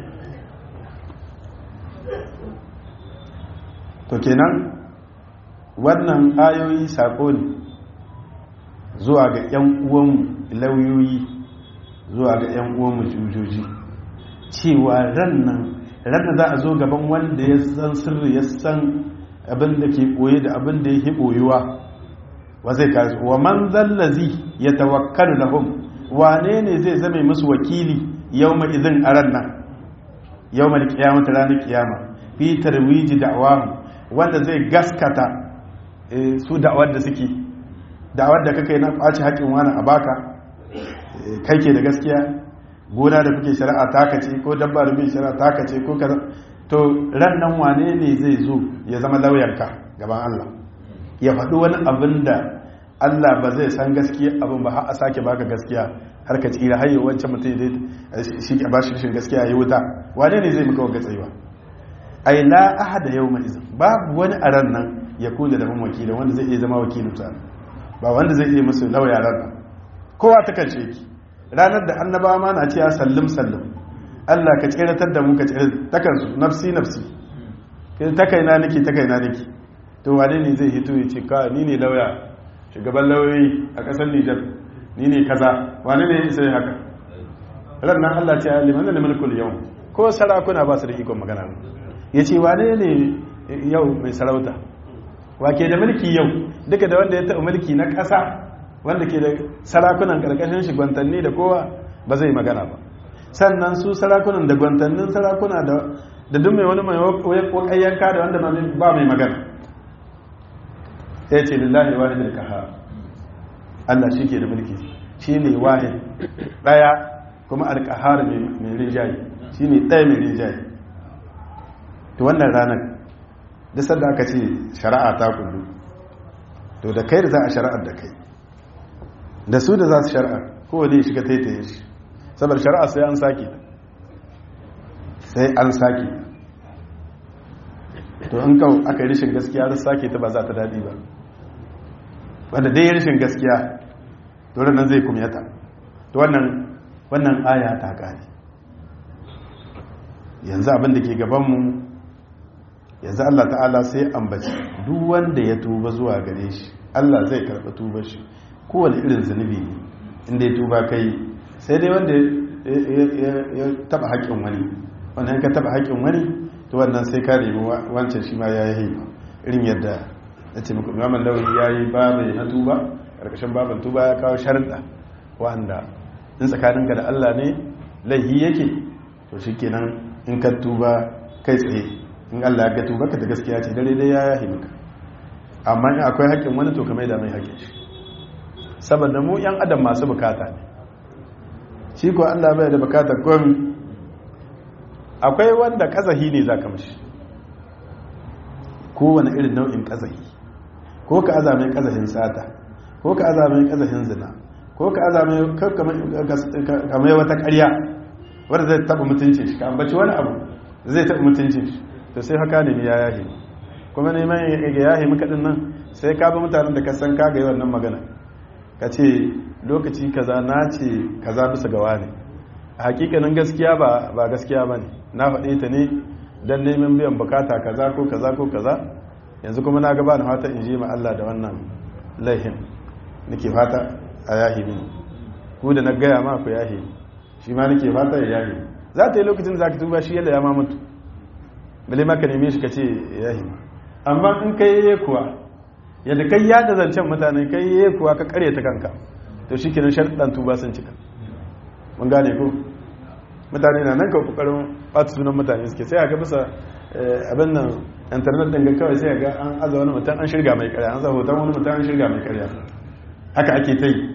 to kenan wannan ayoyi sako ne zuwa ga 'yan uwanmu lauyoyi zuwa ga 'yan uwanmu jujoji cewa ran nan ranar za a zo gaban wanda ya san sirri ya san abin da ke ɓoye da abin da ya ke ɓoyewa wa zai kasu wa man zallazi ya tawakkalu lahum wane ne zai zame musu wakili yau mai izin a ran nan yau mai kiyama ta ranar kiyama fi tarwiji da'awamu wanda zai gaskata su da'awar da suke da'awar da kakai na ɓaci haƙin wani a baka kai ke da gaskiya gona da kuke shari'a taka ce ko dabba da kuke shari'a taka ce ko kaza to ran nan wane ne zai zo ya zama lauyanka gaban Allah ya faɗi wani abin da Allah ba zai san gaskiya abin ba har a sake baka gaskiya har ka tsira har yau wancan mutum zai shi ke bashi rashin gaskiya ya wuta wane ne zai maka wanga tsayuwa ai la ahada yawma izin babu wani a ran nan ya kula da wakilin wanda zai iya zama wakilin sa ba wanda zai iya musu lauya ran nan kowa ta kace ki ranar da annabawa ma na cewa sallim sallim Allah ka tsiratar da mu ka tsiratar ta kansu nafsi nafsi ta kaina nake ta kaina nake to wane ne zai hito ya ce ka ni ne lauya shugaban lauyoyi a ƙasar Nijar ni ne kaza wane ne sai haka rannan Allah ce liman da mulkul yau ko sarakuna ba su da ikon magana ya ce wane ne yau mai sarauta wake da mulki yau duka da wanda ya taɓa mulki na ƙasa wanda ke da sarakunan ƙarƙashin shi gwantanni da kowa ba zai magana ba sannan su sarakunan da gwantannin sarakuna da duk mai wani mai wakayyanka da wanda ba mai magana ya ce lillahi wahid al-kahar Allah shi ke da mulki shi ne wahid daya kuma al-kahar mai rinjaye shi ne ɗaya mai rinjaye to wannan ranar da sanda aka ce shari'a ta kullu to da kai da za a shari'ar da kai da su da za su shari'a kowane ya shiga taitaye shi saboda shari'a sai an sake sai an sake to in kawo aka yi rishin gaskiya da sake ta ba za ta daɗi ba wanda dai yi rishin gaskiya dole nan zai kumyata to wannan wannan aya ta ƙari yanzu abin da ke gabanmu yanzu Allah ta'ala sai ambaci duk wanda ya tuba zuwa gare shi Allah zai karɓi tubar shi kowane irin zunubi ne inda ya tuba kai sai dai wanda ya taba haƙƙin wani wannan ka taba haƙƙin wani to wannan sai ka nemi wancan shi ma ya yi haifa irin yadda ya ce muku imamun lauri ya yi babu na tuba ƙarƙashin babin tuba ya kawo sharɗa wanda in tsakaninka da allah ne laihi yake to shi kenan in ka tuba kai tsaye in allah ya ga tuba ka da gaskiya ce dare dai ya yahi maka amma in akwai haƙƙin wani to ka mai da mai haƙƙin shi saboda mu yan adam masu bukata ne shi ko allah bai da bukatar komi akwai wanda kazahi ne za ka mashi kowane irin nau'in kazahi ko ka aza mai kazahin sata ko ka aza mai kazahin zina ko ka aza mai kamar wata karya wadda zai taɓa mutuncin shi ka ambaci wani abu zai taɓa mutuncin shi to sai haka ne ya yahi kuma neman ya yahi maka din nan sai ka bi mutanen da ka san ka ga yi wannan magana ka ce lokaci kaza na ce kaza bisa gawa ne a hakikanin gaskiya ba gaskiya ba ne na faɗe ta ne don neman biyan bukata kaza ko kaza ko kaza yanzu kuma na gaba na fata in ji ma Allah da wannan laihin nake fata a yahi mini ku da na gaya ma ku yahi shi ma nake fata ya yahi za ta yi lokacin da za ka tuba shi yadda ya ma mutu bale ma ka neme shi ka ce yahi amma in kai yi kuwa yadda kai yada zancen mutane kai yi kuwa ka kare ta kanka to shi kenan sharɗan tuba sun cika mun gane ko mutane na nan ka kokarin bata sunan mutane suke sai a ga bisa abin nan internet din ga kawai sai ga an aza wani mutum an shirga mai karya an za hoton wani mutum an shirga mai karya haka ake ta yi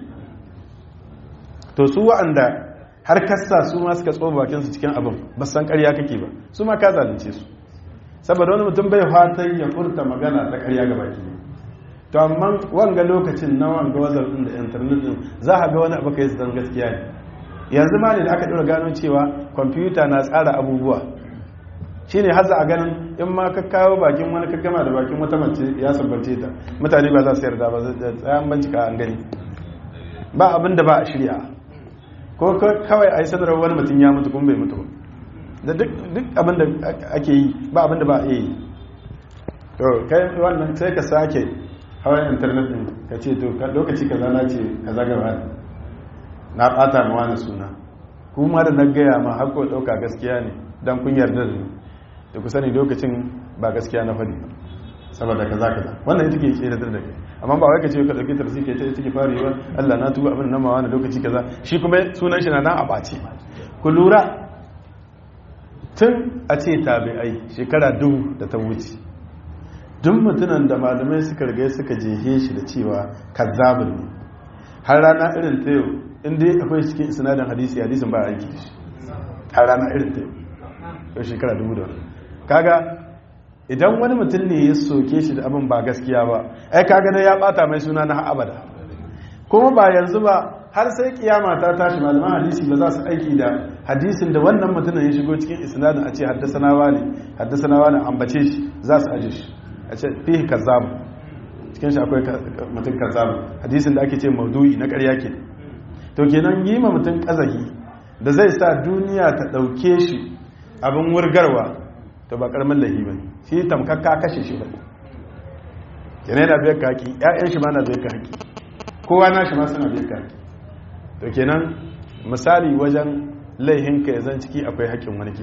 to su wa'anda har kasa su ma suka tsoba bakin su cikin abin ba san karya kake ba su ma ka zalunce su saboda wani mutum bai fatan ya furta magana ta karya ga baki to amma wanga lokacin na wanga wazar din da internet din za a ga wani abu kai zan gaskiya ne yanzu ma ne da aka ɗora gano cewa kwamfuta na tsara abubuwa shi ne haza a ganin in ma ka kawo bakin wani ka gama da bakin wata mace ya sabbance ta mutane ba za su yarda ba da tsayan bincika an gani ba abin da ba a shirya ko kawai a yi sanarwar wani mutum ya mutu kuma bai mutu da duk abin da ake yi ba abin da ba a yi to kai wannan sai ka sake hawan intanet din ka ce to lokaci kaza na ce kaza gaba na bata ma wani suna kuma da na gaya ma hako dauka gaskiya ne don kun yarda da ni da ku sani lokacin ba gaskiya na faɗi saboda kaza kaza wannan ita ke tsere da kai amma ba wai ka ce ka dauki tarzi ke ta take fara yi Allah na tuba abin nan ma wani lokaci kaza shi kuma sunan shi na nan a bace ku lura tun a ce tabi'ai shekara dubu da ta wuce duk mutunan da malamai suka riga suka jehe shi da cewa kazzabin ne har rana irin ta yau inda akwai cikin sinadin hadisi hadisin ba a aiki da shi har rana irin ta yau shekara dubu da wani kaga idan wani mutum ne ya soke shi da abin ba gaskiya ba ai kaga na ya bata mai suna na abada kuma ba yanzu ba har sai kiyama ta tashi malaman hadisi ba za su aiki da hadisin da wannan mutumin ya shigo cikin isnadin a ce haddasanawa ne haddasanawa ne ambace shi za su aje shi a ce fihi kazzabu cikin shi akwai mutum kazzabu hadisin da ake ce maudu'i na ƙarya ke to kenan yi ma mutum kazahi da zai sa duniya ta ɗauke shi abin wurgarwa to ba ƙarmin lahi ba shi tamkakka kashe shi ba kenan yana biyar ka haƙi ‘ya'yan shi ma na biyar ka haƙi kowa na shi ma suna biyar ka haƙi to kenan misali wajen laihinka ya zan ciki akwai haƙƙin wani ke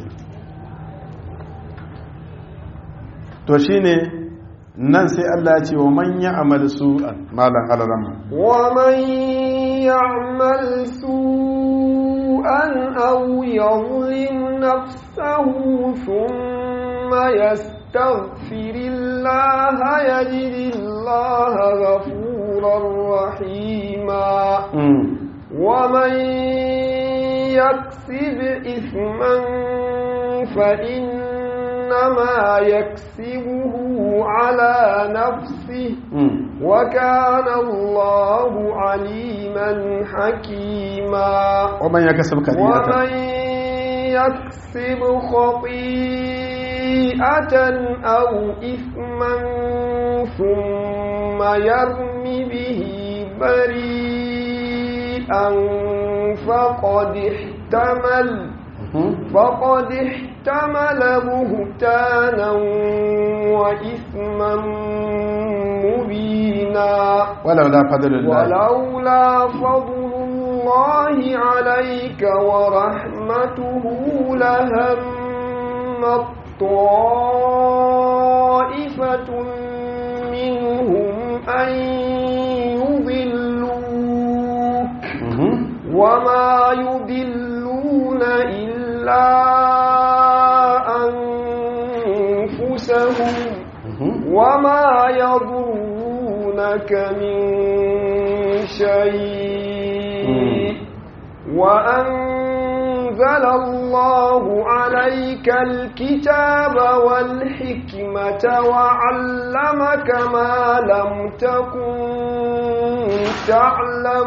to shi ne nan sai Allah ce wa man ya'mal su'an malan alaramma wa man ya'mal su'an aw yadhlim nafsahu thumma yastaghfirillaha yajidillaha ghafurar rahima wa man yaksib ithman fa إنما يكسبه على نفسه وكان الله عليما حكيما ومن يكسب خطيئة ومن يكسب خطيئة أو إثما ثم يرم به بريئا فقد احتمل فقد احتمل بهتانا وإثما مبينا ولولا فضل الله ولولا فضل الله عليك ورحمته لهم طائفة منهم إلا أنفسهم وما يضرونك من شيء وأنزل الله عليك الكتاب والحكمة وعلمك ما لم تكن تعلم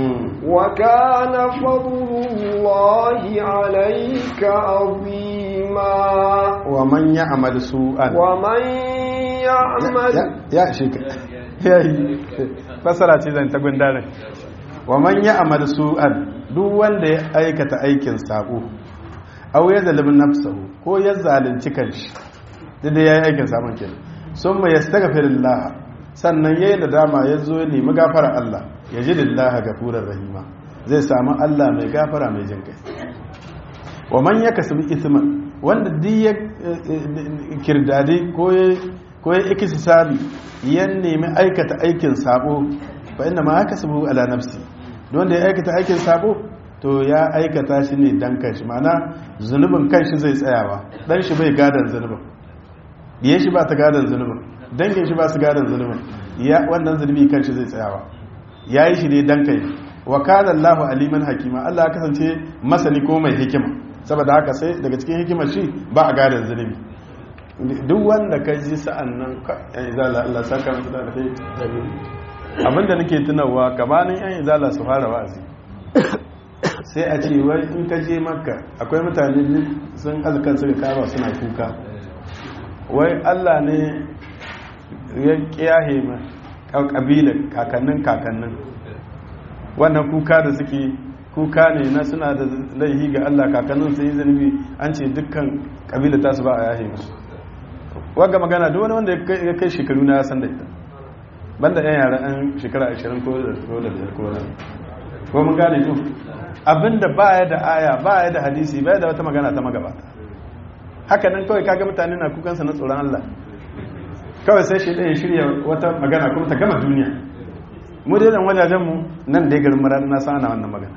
وكان فضل الله عليك عظيما ومن يعمل سوءا ومن يعمل ya shika yayi fasara ce zan ta gundarin wa man ya'mal su'an duk wanda ya aikata aikin sabo aw ya zalimi nafsahu ko ya zalunci kanshi duk da yayi aikin sabon kenan summa yastaghfirullah sannan yayi nadama ya zo ya nemi gafara Allah ya ji lillahi gafurar rahima zai samu Allah mai gafara mai jin kai wa man yakasbi ithman wanda duk ya kirdade ko ya ko ya ikisi sabi ya nemi aikata aikin sabo fa inna ma akasabu ala nafsi wanda ya aikata aikin sabo to ya aikata shi ne dan kanshi ma'ana zunubin kanshi zai tsayawa dan shi bai gadan zunubin diye shi ba ta gadan zunubin dangin shi ba su gadan zunubin ya wannan zunubi kanshi zai tsayawa yayi shi ne dan kai wa kana Allahu aliman hakima Allah ya kasance masani ko mai hikima saboda haka sai daga cikin hikimar shi ba a gadan zunubi duk wanda ka ji sa'an nan yan izala Allah saka musu da alheri abinda nake tunawa gabanin yan izala su fara wa'azi sai a ce wai in ka je makka akwai mutane sun azkan suka kama suna kuka wai Allah ne ya kiyaye ma kabilar kakannin kakannin wannan kuka da suke kuka ne na suna da laihi ga Allah kakannin sai zanubi an ce dukkan kabilar tasu ba a yahe musu wagga magana duk wani wanda ya kai shekaru na san da ita banda yan yara an shekara 20 ko da biyar ko da ko mun gane to abinda baya da aya baya da hadisi baya da wata magana ta magabata haka nan kawai kaga mutane na kukansa na tsoron Allah kawai sai shi ɗaya shirya wata magana kuma ta gama duniya mu dai nan wajajen mu nan dai garin marar na sana wannan magana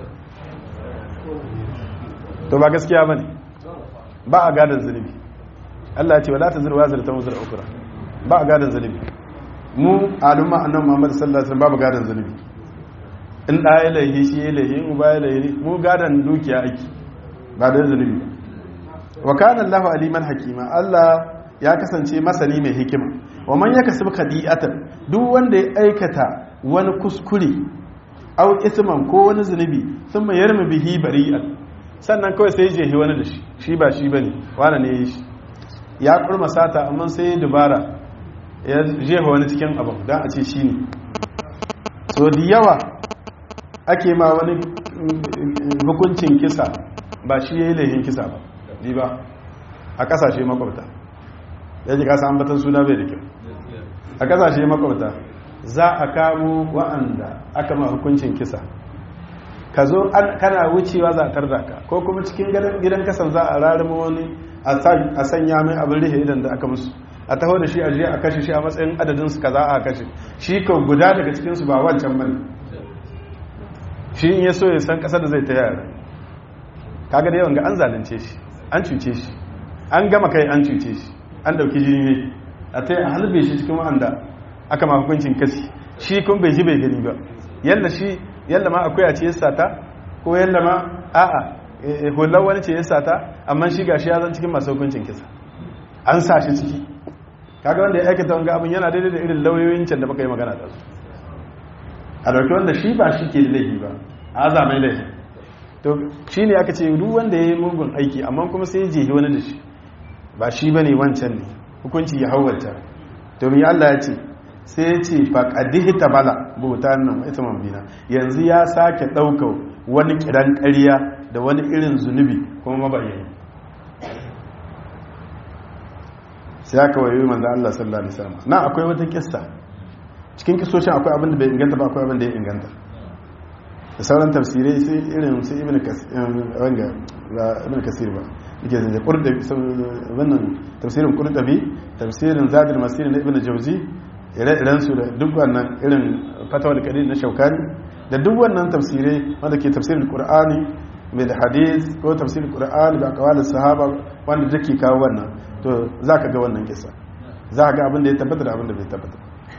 to ba gaskiya bane ba a gadon zunubi Allah ce wala tazir wazir ta wuzur ukra ba gadan zalibi mu alumma annabi Muhammad sallallahu alaihi wasallam babu gadan zalibi in da ya laihi shi ya laihi in ba ya laihi mu gadan dukiya aiki ba da zalibi wa kana Allahu aliman hakima Allah ya kasance masani mai hikima wa man yakasib khadi'atan duk wanda ya aikata wani kuskure aw isman ko wani zunubi thumma yarmi bihi bari'an sannan kawai sai jehi wani da shi shi ba shi bane wani ne ya yi shi ya kurma sata amma sai dubara ya jefa wani cikin abin don a ce shi ne so da yawa ake ma wani hukuncin kisa ba shi ya yi laihin kisa ba ji ba a kasashe makwabta ya ji kasa ambatan suna bai da kyau a kasashe makwabta za a kamo wa'anda aka ma hukuncin kisa ka zo kana wucewa za a tarda ka ko kuma cikin gidan kasan za a rarrama wani a sanya mai abin rihe idan da aka musu a taho da shi a jiya a kashe shi a matsayin adadin su kaza a kashe shi ka guda daga cikinsu ba wancan bane shi in ya so ya san kasar da zai ta yara kaga da yawan ga an zalunce shi an cuce shi an gama kai an cuce shi an dauki jini ne a ta a halbe shi cikin wa'anda aka ma hukuncin kasi shi kun bai ji bai gani ba yalla shi yalla ma akwai a ce sata ko yalla ma a'a hular wani ce ya sata amma shi gashi ya zan cikin masu hukuncin kisa an sa shi ciki kaga wanda ya aikata wanga abin yana daidai da irin lauyoyin can da muka yi magana da su a dauki wanda shi ba shi ke da laifi ba a zamai laifi to shi ne aka ce duk wanda ya yi mugun aiki amma kuma sai ya jehi wani da shi ba shi ba ne wancan ne hukunci ya hauwata to mi Allah ya ce sai ya ce faƙadihi ta bala bauta nan ita mambina yanzu ya sake ɗaukar wani kiran ƙarya da wani irin zunubi kuma mabayani sai aka wayo manzo Allah sallallahu alaihi wasallam na akwai wata kissa cikin kissoshin akwai abin da bai inganta ba akwai abin da ya inganta da sauran tafsirai sai irin sai ibn kasir wanga ba ibn kasir ba yake zance qurdabi wannan tafsirin qurdabi tafsirin zadul masir na ibn jawzi ire-iren su da duk wannan irin fatawar kadir na shaukani da duk wannan tafsirai wanda ke tafsirin qur'ani mai da hadis ko tafsirin qur'ani da aqwalin sahaba wanda take kawo wannan to zaka ga wannan kisa za ga abin da ya tabbata da abin da bai tabbata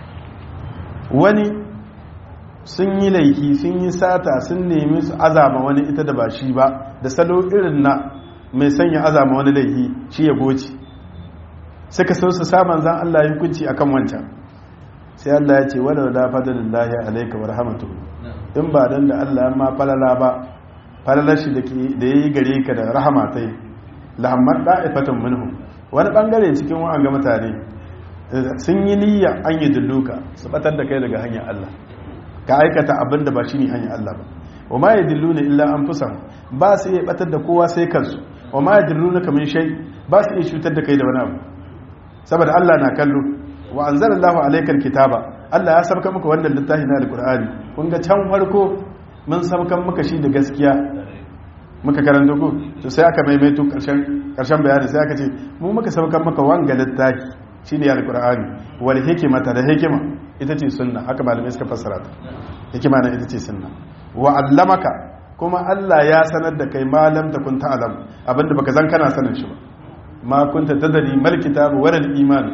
wani sun yi laifi sun yi sata sun nemi su azama wani ita da ba shi ba da salo irin na mai sanya azama wani laifi shi ya goci suka so su saman zan Allah ya hukunci akan wancan sai Allah ya ce wala la fadlillahi alayka wa rahmatuhu in ba dan da Allah ma falala ba falalar shi da yayi gare ka da rahama tai lahammar da'ifatan minhum wani bangare cikin wa'anga mutane sun yi niyya an yi dilluka su batar da kai daga hanyar Allah ka aikata abin da ba shi ne hanyar Allah ba wa ma ya dillu ne illa an fusan ba su iya batar da kowa sai kansu wa ma ya dillu na kamin shai ba su iya cutar da kai da wani abu saboda Allah na kallo wa an zara Allah alaikar kitaba Allah ya sabka maka wannan littafi na alkur'ani kun ga can farko mun sabkan maka shi da gaskiya muka karanta ku to sai aka maimaito karshen karshen bayani sai aka ce mu muka sabkan maka wanga littafi shine alkur'ani wal hikmata da hikima ita ce sunna haka malamai suka fassara ta hikima na ita ce sunna wa allamaka kuma Allah ya sanar da kai malam ta kun ta'lam abinda baka zan kana sanin shi ba ma kunta tadri mal kitab wa al iman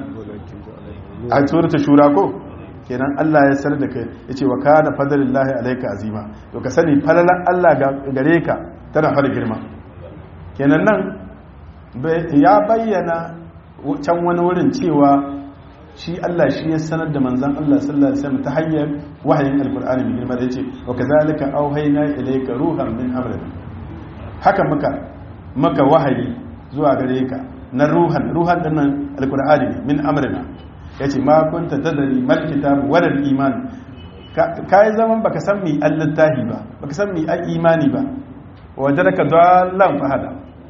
a surata shura ko kenan Allah ya sanar da kai yace wa kana fadlillahi alayka azima to ka sani falalan Allah gare ka tana fara girma kenan nan ya bayyana can wani wurin cewa shi Allah shi ya sanar da manzan Allah sallallahu alaihi wasallam ta hanyar wahayin alkur'ani mai girma da yace wa kazalika auhayna ilayka ruhan min amrina haka muka maka wahayi zuwa gare ka na ruhan ruhan din nan alkur'ani min amrina yace ma kunta tadri mal kitab wal iman kai zaman baka san mi allahi ba baka san mi imani ba wajaraka dallan fahada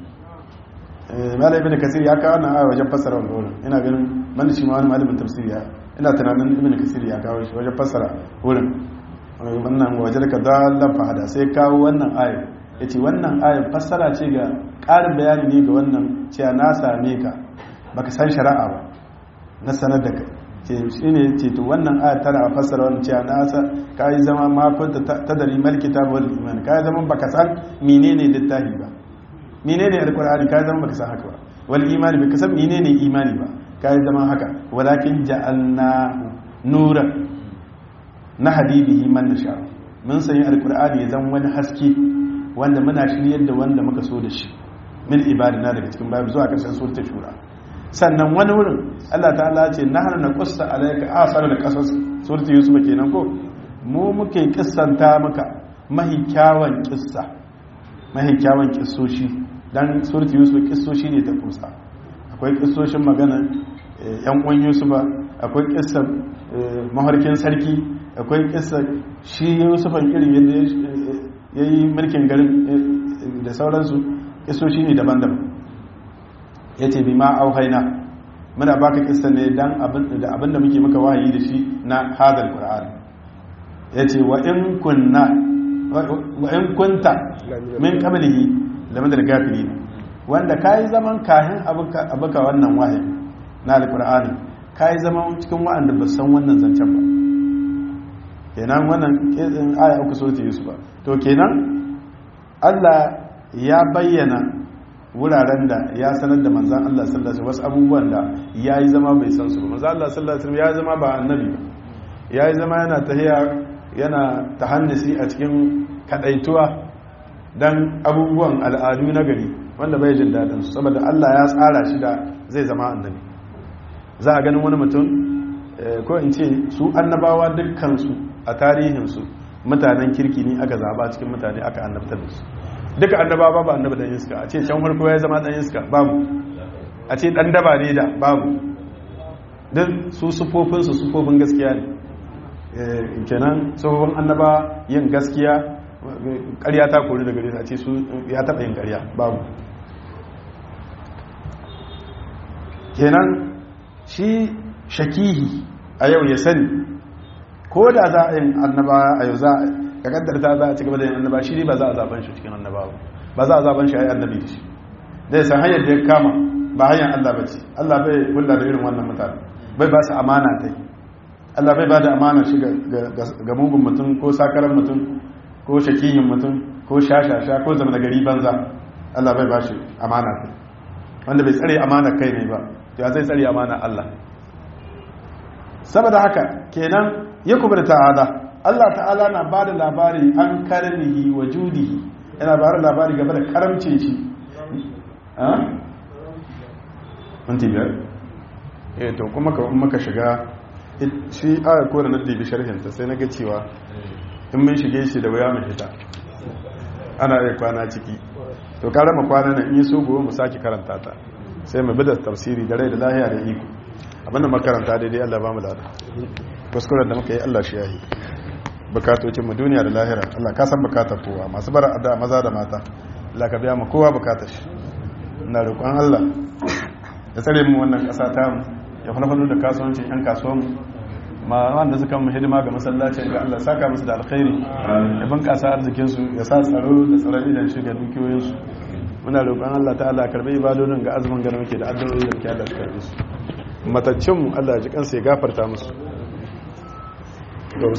malai ibn kasir ya kawo wannan aya wajen fassara wannan wurin ina ganin man shi ma wani malamin tafsiri ya ina tunanin ibn kasir ya kawo shi wajen fassara wurin wannan wajen ka dallan fahada sai kawo wannan aya yace wannan aya fassara ce ga ƙarin bayani ne ga wannan cewa na same ka baka san shari'a ba na sanar da kai ce shine ce to wannan aya tana fassara wannan cewa na sa kai zama ma kunta tadari mal kitab wal iman kai zama baka san menene littafi ba menene alkur'ani kai zama baka san haka ba wal imani baka san menene imani ba kai zama haka walakin ja'alna nuran na habibihi man nasha mun sanya alkur'ani ya zama wani haske wanda muna shiryar da wanda muka so da shi min ibadina daga cikin babu zuwa karshen suratul shura sannan wani wurin Allah ta'ala ce nahnu naqussu alayka asara da qasas suratul yusuf kenan ko mu muke kissanta maka mahi kyawun kissa mahi kyawun kissoshi dan surti yusuf kissoshi ne ta kusa akwai kissoshin magana yan uwan yusufa akwai kissan maharkin sarki akwai kissan shi yusufan irin yadda ya yi mulkin garin da sauransu kissoshi ne daban-daban ya ce bi ma auhaina muna baka kissan ne dan da abinda muke maka wahayi da shi na hadal qur'an ya ce wa in kunna wa in kunta min qablihi game da gafiri ne wanda ka yi zaman kayan abuka wannan wahayi na alkur'ani ka yi zaman cikin wa'anda ba san wannan zancen ba kenan wannan ƙin aya uku so ta yusuf ba to kenan allah ya bayyana wuraren da ya sanar da manzan allah sallallahu alaihi wasu abubuwan da ya yi zama bai san su ba manzan allah sallallahu alaihi ya yi zama ba annabi ba ya yi zama yana tahiya yana tahannisi a cikin kadaituwa dan abubuwan al'adu na gari wanda bai jin daɗin su saboda Allah ya tsara shi da zai zama annabi za a ganin wani mutum ko in ce su annabawa dukkansu a tarihinsu mutanen kirki ne aka zaba cikin mutane aka annabtar da su duka annabawa ba annaba dan iska a ce can farko ya zama dan iska babu a ce dan daba ne da babu duk su sufofinsu sufofin gaskiya ne kenan sufofin annaba yin gaskiya ƙarya ta kori daga gare a ce su ya taɓa yin ƙarya babu kenan shi shakihi a yau ya sani ko da za a yin annaba a yau za a kaddarta za a ci gaba da yin annaba shi ne ba za a zaben shi cikin annaba ba za a zaben shi a yi annabi da shi zai san hanyar da ya kama ba hanyar allah ba ce allah bai kula da irin wannan mutane bai ba su amana ta yi allah bai ba da amana shi ga mugun mutum ko sakarar mutum ko shakihin mutum ko ko shashasha ko zama da gari banza Allah bai bashi amana kai wanda bai tsare amana kai ne ba ya zai tsare amana Allah saboda haka kenan ya kuma ta'ala Allah ta'ala na ba da labari an karnihi wa judihi yana ba da labari game da karamcin shi minti biyar eh to kuma ka kuma ka shiga shi aya ko da na dibi sharhinta sai na ga cewa in mun shige shi da wuya mu fita ana iya kwana ciki to kare mu kwana nan in yi so gobe mu sake karanta ta sai mu bi da tafsiri da rai da lahiya da iko abinda makaranta daidai Allah ba mu lada kuskuren da muka yi Allah shi yayi bukatocin mu duniya da lahira Allah ka san bukatar kowa masu bara addu'a maza da mata Allah ka biya mu kowa bukatar shi ina roƙon Allah ya tsare mu wannan ƙasa ta mu ya falfalo da kasuwancin yan kasuwan mu ma wanda suka mu hidima ga masallacin ga Allah saka musu da alkhairi ya bunƙasa arzikin su ya sa tsaro da tsaron idan shi ga dukiyoyin su muna roƙon Allah ta'ala karbi ibadodin ga azumin ga muke da addu'o'i da muke Allah ya karbi su mataccin mu Allah ya ji kansa ya gafarta musu